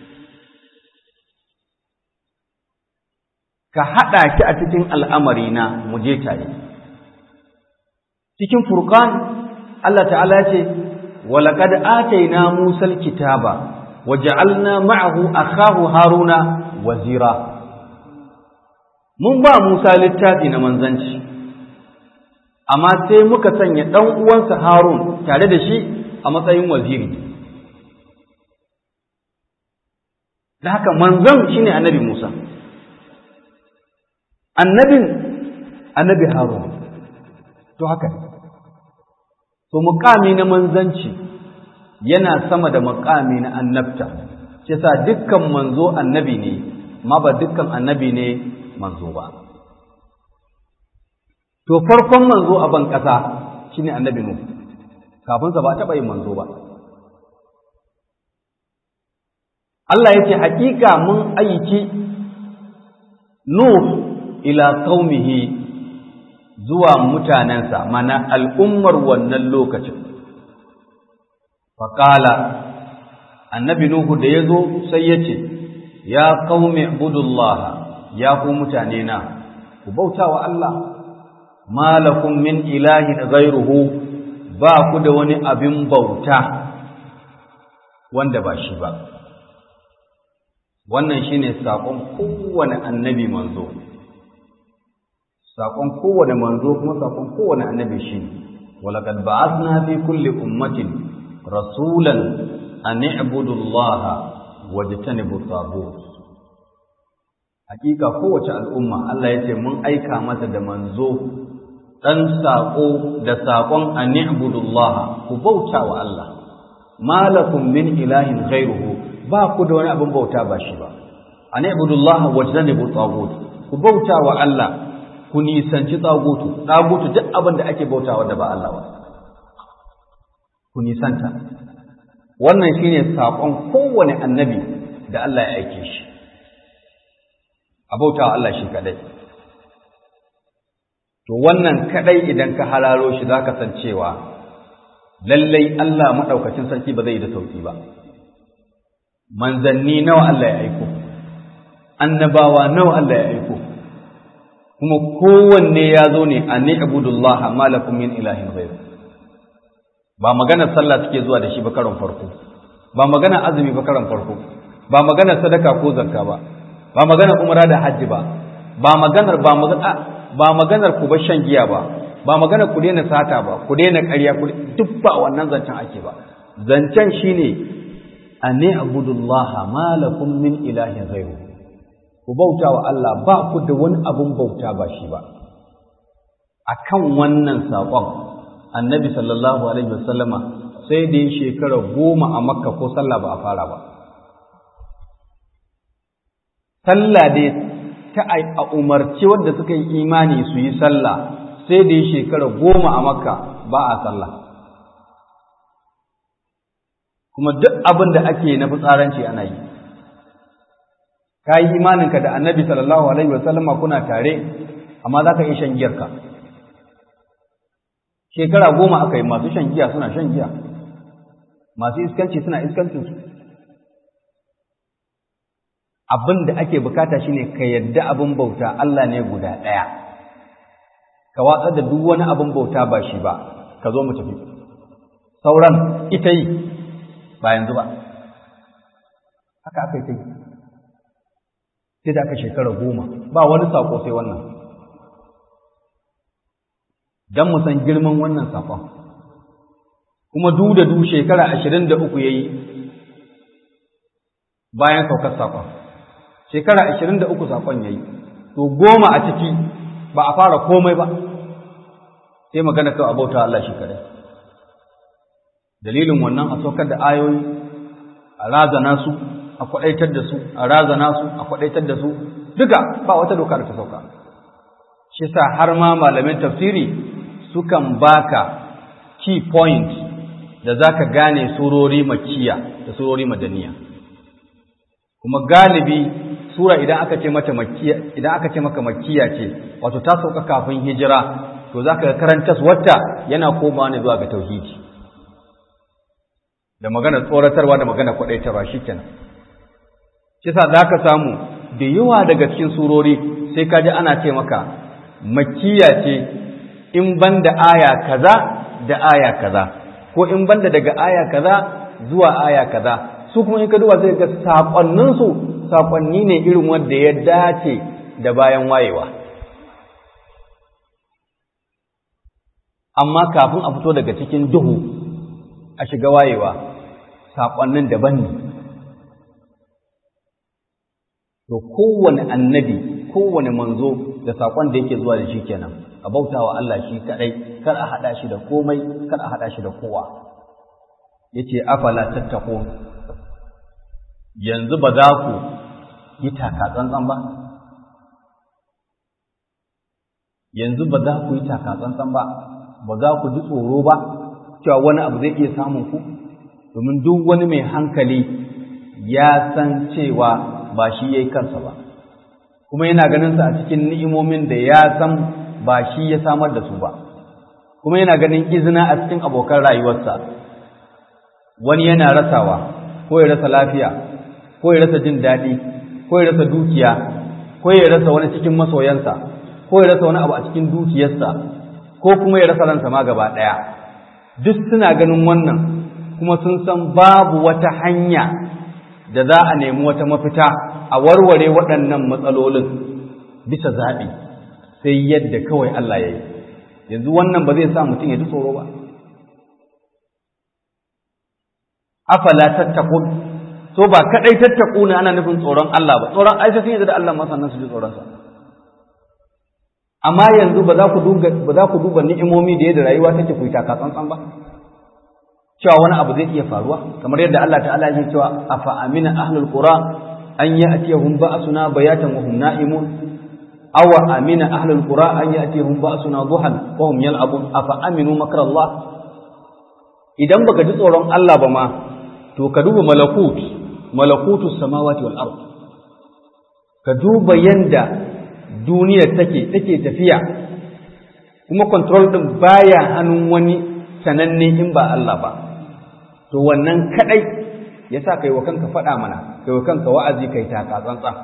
ka haɗa shi a cikin al'amarina mu je tare. Cikin furkan Allah ta'ala ce walaqad atayna Musa al-kitaba waja'alna ma'ahu akahu Haruna wazira mun ba Musa littafi na manzanci amma sai muka sanya dan uwansa Harun tare da shi a matsayin waziri da haka manzon shine annabi Musa annabin annabi Harun to haka to muqami na manzanci yana sama da muqami na annabta shi sa dukkan manzo annabi ne ma ba dukkan annabi ne manzo ba to farkon manzo a ban kasa shine annabi Nuh kafin sa ba taɓa yin manzo ba Allah ya ce hakika mun aiki Nuh ila qaumihi zuwa mutanensa mana al'ummar wannan lokacin faƙala annabi Nuhu da ya zo sai ya ce ya qaumi ibudullaha ya ku mutane na ku bauta wa Allah malakum min ilahin ghairuhu ba ku da wani abin bauta wanda ba shi ba wannan shine sakon kowane annabi manzo sakon kowane manzo kuma sakon kowane annabi shine walaqad ba'athna fi kulli ummatin rasulan an i'budu allaha wajtanibu taghut hakika kowace al'umma Allah yace mun aika mata da manzo dan sako da sakon an i'budu allaha ku bauta wa Allah malakum min ilahin ghairuhu ba ku da wani abin bauta ba shi ba an ibudullaha wajtanibu tagut ku bauta wa Allah ku nisanci tagutu tagutu duk abin da ake bautawa da ba Allah ba ku nisanta wannan shine sakon kowane annabi da Allah ya aike shi a bautawa Allah shi kadai to wannan kadai idan ka halalo shi zaka san cewa lallai Allah madaukakin sarki ba zai yi da sauki ba manzanni nawa Allah ya aiko annabawa nawa Allah ya aiko kuma kowanne ya zo ne a ni'budullah ma lakum min ilahin ghayr ba maganar sallah take zuwa da shi ba karon farko ba maganar azumi ba karon farko ba maganar sadaka ko zakka ba ba maganar umra da hajji ba ba maganar ba magana ba maganar ku ba shan giya ba ba maganar ku daina sata ba ku daina ƙarya ku duk ba wannan zancen ake ba zancen shine an abudullaha ma lakum min ilahin ghairu ku bauta wa Allah ba ku da wani abun bauta ba shi ba akan wannan saƙon annabi sallallahu alaihi wasallama sai da ya shekara goma a makka ko sallah ba a fara ba sallah dai ta a umarci wanda suka yi imani su yi sallah sai da ya shekara goma a makka ba a sallah kuma duk abin da ake na fitsaranci ana yi ka yi imaninka da annabi sallallahu alaihi wasallama kuna tare amma za ka yi shan giyarka shekara goma aka yi masu shan giya suna shan giya masu iskanci suna iskancinsu abin da ake bukata shine ka yadda abin bauta Allah ne guda ɗaya ka watsar da duk wani abin bauta ba shi ba ka zo mu tafi sauran ita yi ba yanzu ba haka aka yi ta yi sai da aka shekara goma ba wani saƙo sai wannan don mu san girman wannan saƙon kuma du da du shekara ashirin da uku ya yi bayan saukar saƙon shekara ashirin da uku saƙon ya yi to goma a ciki ba a fara komai ba sai magana kawai abauta Allah shi kadai dalilin wannan a saukar da ayoyi a razana su a kwaɗaitar da su a razana su a kwaɗaitar da su duka ba wata doka da ta sauka shi sa har ma malamin tafsiri sukan baka key point da za ka gane surori makiya da surori madaniya kuma galibi sura idan aka ce mata makiya idan aka ce maka makiya ce wato ta sauka kafin hijira to za ka karanta wata yana komawa ne zuwa ga tauhidi da magana tsoratarwa da magana kwaɗaitarwa shikenan kisa za ka samu da yawa daga cikin surori sai ka ji ana ce maka makiya ce in ban da aya kaza da aya kaza ko in banda daga aya kaza zuwa aya kaza su kuma in ka duba sai ga sakonnin su sakonni ne irin wanda ya dace da bayan wayewa amma kafin a fito daga cikin duhu a shiga wayewa sakonnin daban ne to kowane annabi kowane manzo da sakon da yake zuwa da shi kenan a bautawa Allah shi kadai kar a hada shi da komai kar a hada shi da kowa yace afala tattaqu yanzu ba za ku yi taka tsantsan ba yanzu ba za ku yi taka tsantsan ba ba za ku ji tsoro ba cewa wani abu zai iya samun ku domin duk wani mai hankali ya san cewa ba shi yayi kansa ba kuma yana ganin sa a cikin ni'imomin da ya san ba shi ya samar da su ba kuma yana ganin izina a cikin abokan rayuwarsa wani yana rasawa ko ya rasa lafiya ko ya rasa jin daɗi ko ya rasa dukiya ko ya rasa wani cikin masoyansa ko ya rasa wani abu a cikin dukiyarsa ko kuma ya rasa ransa ma gaba ɗaya duk suna ganin wannan kuma sun san babu wata hanya da za a nemi wata mafita a warware waɗannan matsalolin bisa zaɓi sai yadda kawai Allah ya yi yanzu wannan ba zai sa mutum ya ji tsoro ba afala tattakun so ba kadai tattaku ne ana nufin tsoron Allah ba tsoron aisha sun yadda da Allah ma sannan su ji tsoron sa amma yanzu ba za ku duba ba za ku duba ni'imomi da yadda rayuwa take ku taka tsantsan ba cewa wani abu zai iya faruwa kamar yadda Allah ta'ala ya cewa afa amina ahlul qura an ya'tiyahum ba'suna bayatan wa hum na'imun aw amina ahlul qura an ya'tiyahum ba'suna duhan wa hum yal'abun afa aminu makrallah idan baka ji tsoron Allah ba ma to ka duba malakut malakutu samawati wal ard ka duba yanda duniyar take take tafiya kuma control din baya hannun wani sananne in ba Allah ba to wannan kadai yasa kai wa kanka faɗa mana kai wa kanka wa'azi kai taka tsantsan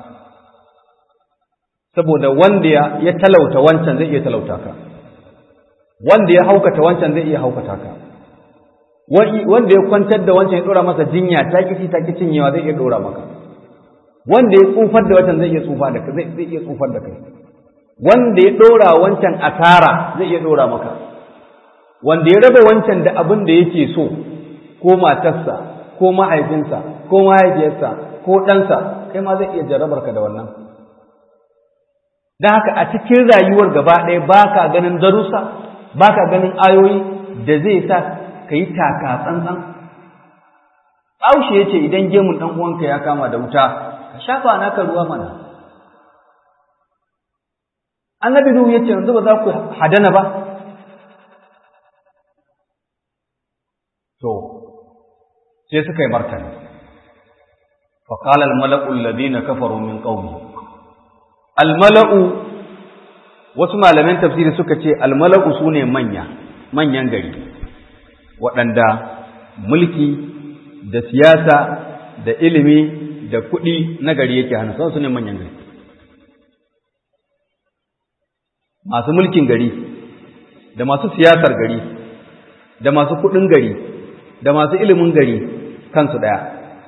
saboda wanda ya talauta wancan zai iya talauta ka wanda ya haukata wancan zai iya haukata ka wanda ya kwantar da wancan ya dora masa jinya ta kici ta kicin yawa zai iya dora maka wanda ya tsufar da wancan zai iya tsufa da kai zai iya tsufar da kai wanda ya dora wancan asara zai iya dora maka wanda ya raba wancan da abin da yake so ko matarsa ko mahaifinsa ko mahaifiyarsa ko ɗansa kai ma zai iya jarrabar ka da wannan don haka a cikin rayuwar gaba ɗaya ba ka ganin darussa ba ka ganin ayoyi da zai sa ka yi taka tsantsan Aushe ya ce idan gemun ɗan uwanka ya kama da wuta ka shafa naka ruwa mana annabi nuhu ya ce yanzu ba za ku hadana ba to sai suka yi martani فقال الملأ الذين كفروا من قومه الملأ wasu malaman tafsiri suka ce almala'u su ne manya manyan gari waɗanda mulki da siyasa da ilimi da kuɗi na gari yake hannu su ne manyan gari masu mulkin gari da masu siyasar gari da masu kuɗin gari da masu ilimin gari kansu ɗaya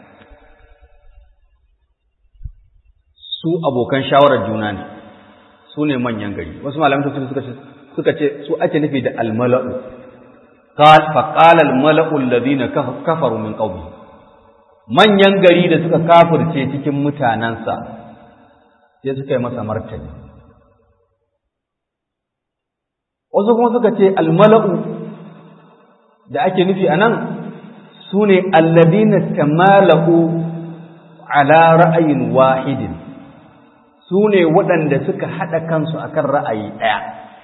su abokan shawarar juna ne su ne manyan gari wasu malamin suka ce suka ce su ake nufi da almala'u فقال الملأ الذين كفروا من قومه manyan gari da suka kafirce cikin mutanansa sai suka yi masa martani wasu kuma suka ce almala'u da ake nufi a nan su ne alladina tamalahu ala ra'ayin wahidin su ne waɗanda suka haɗa kansu akan ra'ayi ɗaya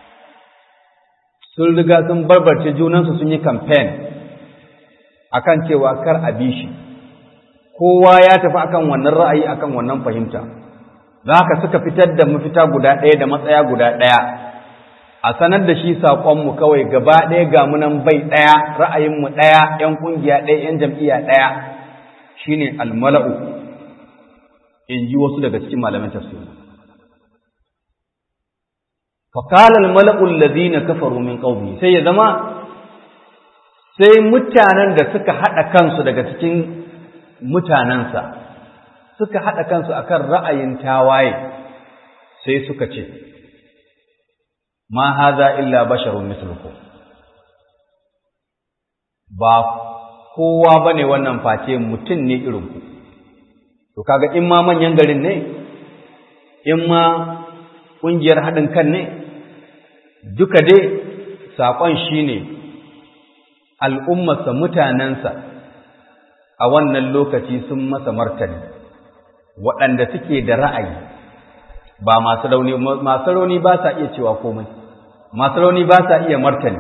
sun riga sun barbarce junansu sun yi kamfen akan cewa kar a bi shi kowa ya tafi akan wannan ra'ayi akan wannan fahimta za ka suka fitar da mafita guda ɗaya da matsaya guda ɗaya a sanar da shi saƙonmu kawai gaba ɗaya ga munan bai ɗaya ra'ayinmu ɗaya ‘yan ƙungiya ɗaya ‘yan jam'iyya ɗaya shine almala'u in ji wasu daga cikin malaman tafsiri فقال الملأ الذين كفروا من قومه sai ya zama sai mutanen da suka haɗa kansu daga cikin mutanensa suka haɗa kansu akan ra'ayin tawaye sai suka ce ma haza illa basharun mislukum ba kowa bane wannan face mutum ne irin ku to kaga in ma manyan garin ne in ma ƙungiyar haɗin kan ne duka dai saƙon shi ne al'ummarsa mutanensa a wannan lokaci sun masa martani waɗanda suke da ra'ayi ba masu rauni masu rauni ba sa iya cewa komai masu rauni ba sa iya martani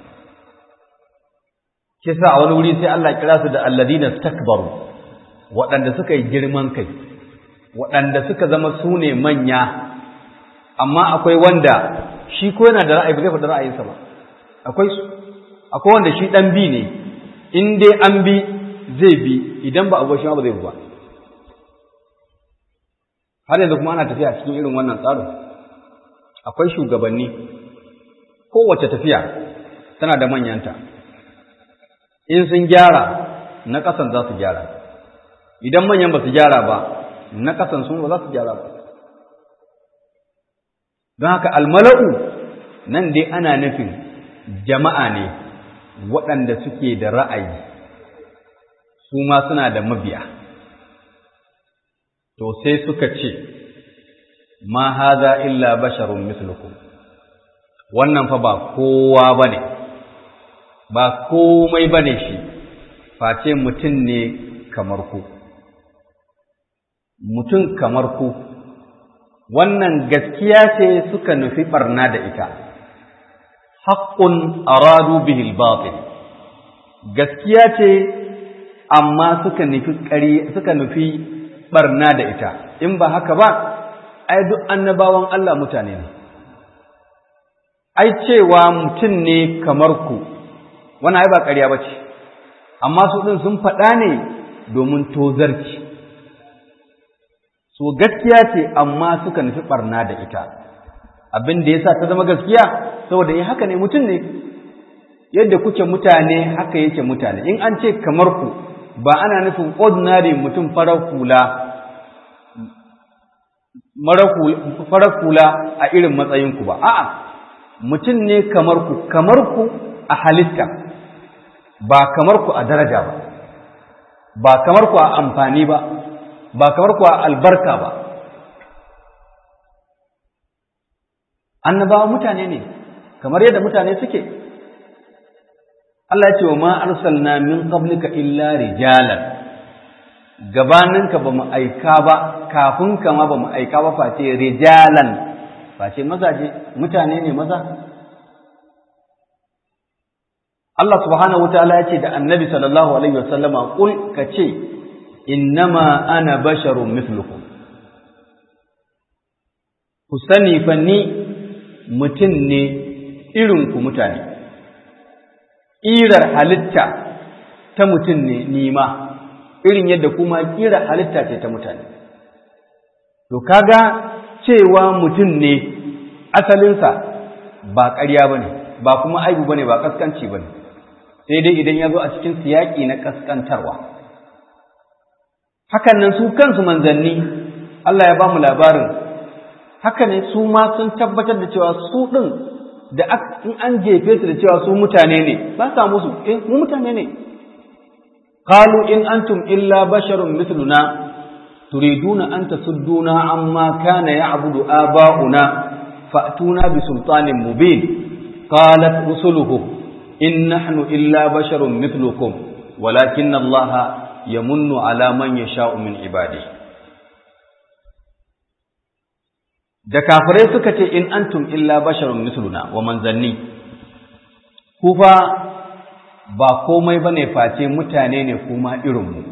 kisa a wani wuri sai Allah kira su da alladina stakbaru waɗanda suka yi girman kai waɗanda suka zama su ne manya amma akwai wanda shi ko yana da ra'ayi ba zai faɗi ra'ayinsa ba akwai su akwai wanda shi ɗan bi ne in dai an bi zai bi idan ba abuwa shi ba zai bi ba har yanzu kuma ana tafiya cikin irin wannan tsarin akwai shugabanni kowace tafiya tana da manyanta in sun gyara na ƙasan za su gyara idan manyan ba su gyara ba na ƙasan sun ba za su gyara ba don haka almala'u nan dai ana nufin jama'a ne waɗanda suke da ra'ayi su ma suna da mabiya to sai suka ce ma haza illa basharun mislukum wannan fa ba kowa bane ba komai bane shi face mutum ne kamar ku mutum kamar ku wannan gaskiya ce suka nufi barna da ita haqqun aradu bihi al-batil gaskiya ce amma suka nufi ƙari suka nufi barna da ita in ba haka ba ai duk annabawan Allah mutane ne ai cewa mutum ne kamar ku wannan ai ba ƙarya bace amma su din sun faɗa ne domin tozarci so gaskiya ce amma suka nufi barna da ita abin da yasa ta zama gaskiya saboda eh haka ne mutum ne yadda kuke mutane haka yake mutane in an ce kamar ku ba ana nufin ordinary mutum farar hula farar hula a irin matsayinku ba a'a mutum ne kamar ku kamar ku a halitta ba kamar ku a daraja ba ba kamar ku a amfani ba ba kamar ku a albarka ba annabawa mutane ne kamar yadda mutane suke Allah ya ce wa ma arsalna min qablika illa rijalan gabaninka ba mu aika ba kafin ka ma ba mu aika ba face rijalan face mazaje mutane ne maza Allah subhanahu wataala ya ce da annabi sallallahu alaihi wasallama kul ka ce innama ana basharun mithlukum ku sani fa ni mutum ne irin ku mutane ƙirar halitta ta mutum ne nima irin yadda kuma ƙirar halitta ce ta mutane to kaga cewa mutum ne asalinsa ba ƙarya ba ne ba kuma aibu ba ne ba ƙasƙanci ba ne sai dai idan ya zo a cikin siyaƙi na ƙasƙantarwa hakan nan su kansu manzanni Allah ya ba mu labarin haka ne su ma sun tabbatar da cewa su ɗin da in an jefe su da cewa su mutane ne ba sa musu eh mu mutane ne qalu in antum illa basharun mithluna turiduna an tasudduna amma kana ya'budu aba'una fa'tuna bi sultanin mubin qalat rusuluhum in nahnu illa basharun mithlukum walakin allaha yamunnu ala man yasha'u min ibadihi da kafirai suka ce in antum illa basharun misluna wa manzanni ku fa ba komai bane face mutane ne kuma irin mu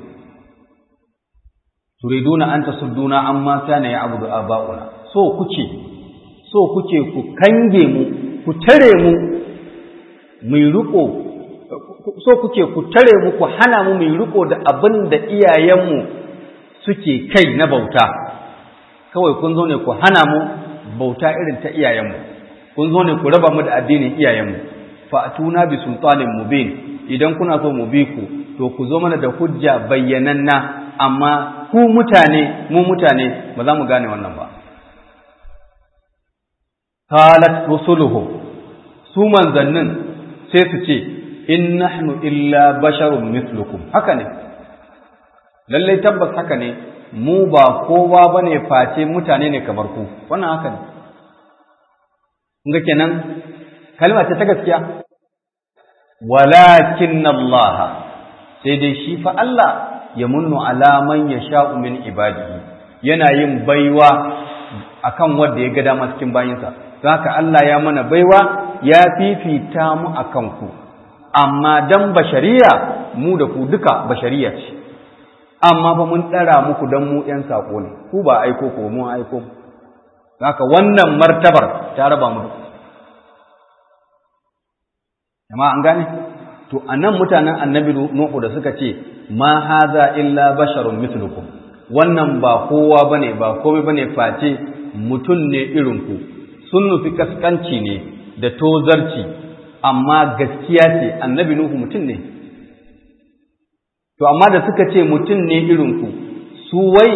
turiduna an tasudduna amma kana ya'budu aba'una so kuke so kuke ku kange mu ku tare mu mu riko so kuke ku tare mu ku hana mu mu riko da abin da iyayenmu suke kai na bauta kawai kun zo ne ku hana mu bauta irin ta iyayenmu kun zo ne ku raba mu da addinin iyayenmu fa atuna bi sultanin mubin idan kuna so mu bi ku to ku zo mana da hujja bayyananna amma ku mutane mu mutane ba za mu gane wannan ba qalat rusuluhu su manzannin sai su ce in nahnu illa basharun mislukum haka ne lallai tabbas haka ne mu ba kowa bane face mutane ne kamar ku wannan haka ne kun ga kenan kalma ce ta gaskiya walakin Allah sai dai shi fa Allah ya munnu ala man yasha'u min ibadihi yana yin baiwa akan wanda ya ga dama cikin bayinsa haka Allah ya mana baiwa ya fifita mu akan ku amma dan bashariya mu da ku duka bashariya ce amma fa mun ɗara muku dan mu ƴan sako ne ku ba aiko ko mun aiko haka wannan martabar ta raba mu amma an gane to anan mutanen annabi nuhu da suka ce ma haza illa basharun mithlukum wannan ba kowa bane ba komai bane face mutum ne irin ku sun nufi kaskanci ne da tozarci amma gaskiya ce annabi nuhu mutum ne to amma da suka ce mutum ne irin ku su wai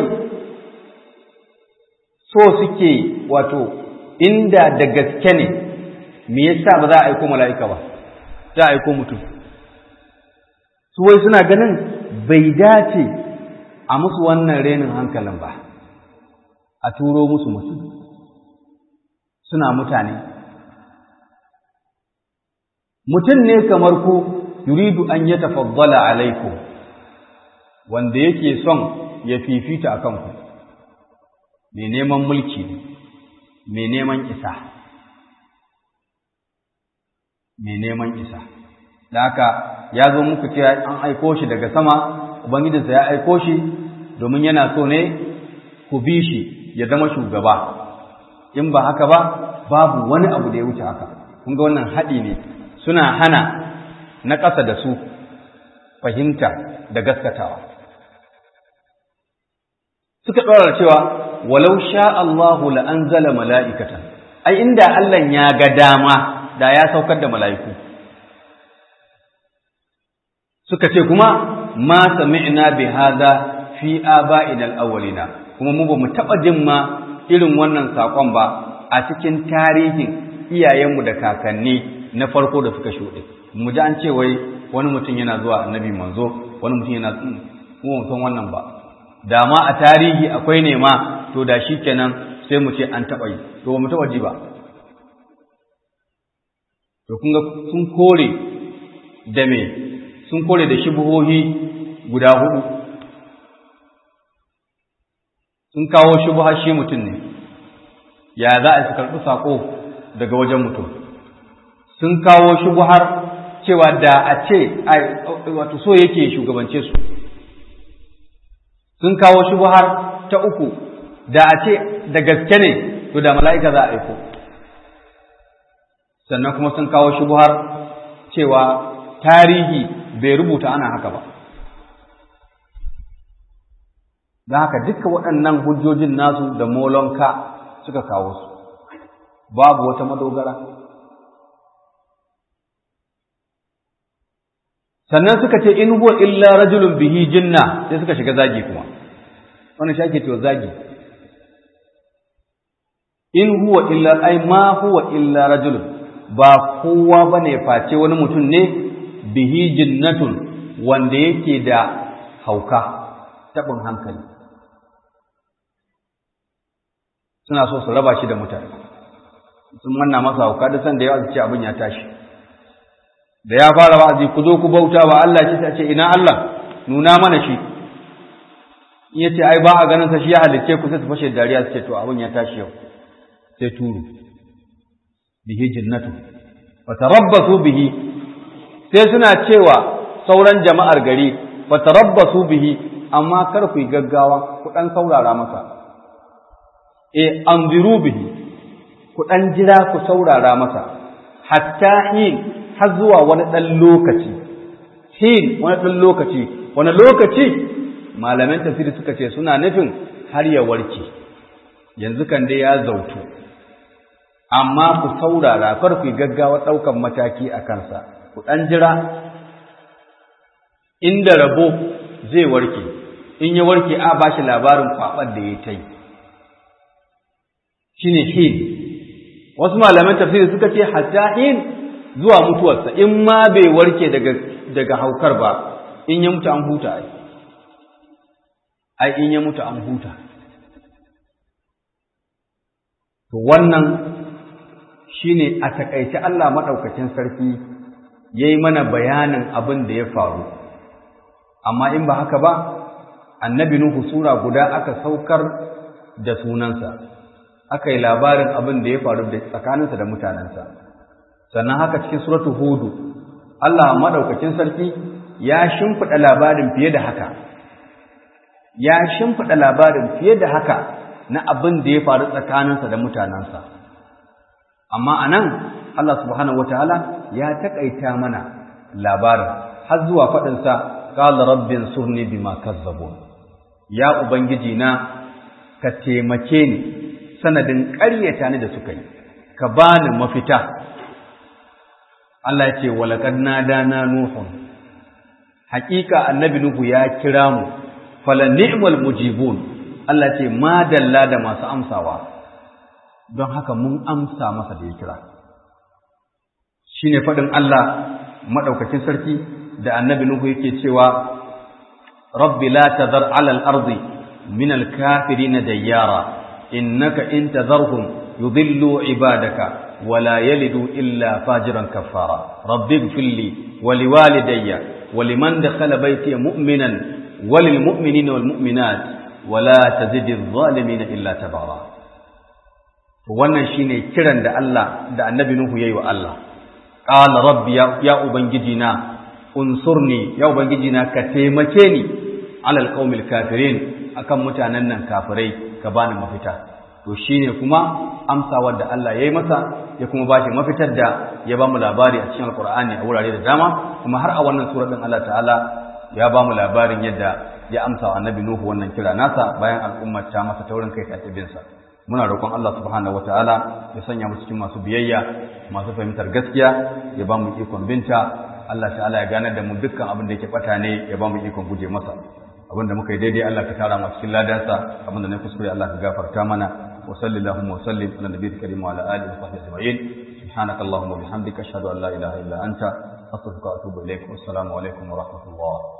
so suke wato inda da gaske ne me yasa ba za a aiko mala'ika ba za a aiko mutum su wai suna ganin bai dace a musu wannan renin hankalin ba a turo musu mutum suna mutane mutum ne kamar ku yuridu an ya tafaddala alaikum wanda yake son ya fifita a kanku mai neman mulki mai neman isa mai neman isa da haka ya zo muku cewa an aiko shi daga sama ubangijinsa ya aiko shi domin yana so ne ku bi shi ya zama shugaba in ba haka ba babu wani abu da ya wuce haka kun ga wannan haɗi ne suna hana na ƙasa da su fahimta da gaskatawa suka ɗora cewa walau sha Allahu la'anzala mala'ikatan ai inda Allah ya ga dama da ya saukar da mala'iku suka ce kuma ma sami'na bi hadha fi aba'ina al-awwalina kuma mu ba mu taɓa jin ma irin wannan saƙon ba a cikin tarihin iyayenmu da kakanni na farko da suka shuɗe mu ji an ce wai wani mutum yana zuwa annabi manzo wani mutum yana mu san wannan ba da ma a tarihi akwai ne ma to da shi kenan sai mu ce an taɓa yi to ba mu taɓa ji ba to kun ga sun kore da me sun kore da shubuhohi guda hudu sun kawo shubuha shi mutum ne ya za a su karɓi saƙo daga wajen mutum sun kawo shubuhar cewa da a ce wato so yake shugabance su sun kawo shubuhar ta uku da a ce da gaske ne to da mala'ika za a aiko sannan kuma sun kawo shubuhar cewa tarihi bai rubuta ana haka ba da haka duka waɗannan hujjojin nasu da molonka suka kawo su babu wata madogara sannan suka ce in huwa illa rajulun bihi jinna sai suka shiga zagi kuma wannan shi ake cewa zagi in huwa illa ai ma huwa illa rajulun ba kowa bane face wani mutum ne bihi jinnatun wanda yake da hauka tabin hankali suna so su raba shi da mutane sun manna masa hauka da san da yawa su ce abin ya tashi da ya fara wa'azi ku zo ku bauta wa Allah shi ta ce ina Allah nuna mana shi in yace ai ba a ganin sa shi ya halice ku sai su fashe dariya su ce to abin ya tashi yau sai turu bihi jinnatu wa tarabbasu bihi sai suna cewa sauran jama'ar gari wa tarabbasu bihi amma kar ku yi gaggawa ku dan saurara masa e anziru bihi ku dan jira ku saurara masa hatta hin har zuwa wani ɗan lokaci hin wani ɗan lokaci wani lokaci malaman tafsiri suka ce suna nufin har ya warke yanzu kan dai ya zautu amma ku saurara kar ku gaggawa ɗaukan mataki a kansa ku ɗan jira inda rabo zai warke in ya warke a ba shi labarin kwaɓar da ya ta yi shi ne hin wasu malaman tafsiri suka ce hatta hin zuwa mutuwarsa in ma bai warke daga haukar ba in ya mutu an huta ai ai in ya mutu an huta to wannan shine a takaice Allah maɗaukacin sarki ya yi mana bayanin abin da ya faru amma in ba haka ba annabi Nuhu sura guda aka saukar da sunansa aka yi labarin abin da ya faru da tsakaninsa da mutanensa sannan haka cikin suratu hudu Allah maɗaukacin sarki ya shimfiɗa labarin fiye da haka ya shimfiɗa labarin fiye da haka na abin da ya faru tsakaninsa da mutanensa amma a nan Allah subhanahu wataala ya taƙaita mana labarin har zuwa faɗinsa qala rabbin surni bima kazzabun ya ubangiji na ka taimake ni sanadin ƙaryata ni da suka yi ka bani mafita Allah ya ce walaqad nadana nuhun haƙiƙa annabi nuhu ya kira mu fala ni'mal mujibun Allah ce ma dalla da masu amsawa don haka mun amsa masa da ya kira shine faɗin Allah maɗaukakin sarki da annabi Nuhu yake cewa rabbi la tazar ala al-ardi min al-kafirin dayyara innaka in tazarhum yudillu ibadaka wala yalidu illa fajiran kaffara rabbi ighfirli wa liwalidayya wa liman dakhala baytiya mu'minan wa lil mu'minina wal mu'minat wala tazidi adh-dhalimin illa tabara wannan shine kiran da Allah da annabi Nuhu yayi wa Allah qala rabbi ya ubangiji na unsurni ya ubangiji na ka taimake ni alal qaumil kafirin akan mutanen nan kafirai ka bani mafita to shine kuma amsa wanda Allah yayi masa ya kuma bashi mafitar da ya ba mu labari a cikin alqur'ani a wurare da dama kuma har a wannan sura din Allah ta'ala ya ba mu labarin yadda ya amsa wa annabi nuhu wannan kira nasa bayan al'ummar ta masa taurin kai ta sa muna roƙon Allah subhanahu wataala ya sanya mu cikin masu biyayya masu fahimtar gaskiya ya ba mu ikon binta Allah ta'ala ya ganar da mu dukkan abin da yake bata ne ya ba mu ikon guje masa abin da muka yi daidai Allah ka tara mu cikin ladansa abin da na kuskure Allah ka gafarta mana wa sallallahu wa sallim ala nabiyil karim wa ala alihi wa sahbihi ajma'in subhanaka allahumma wa bihamdika ashhadu an la ilaha illa anta astaghfiruka wa atubu ilaik wassalamu alaikum wa rahmatullah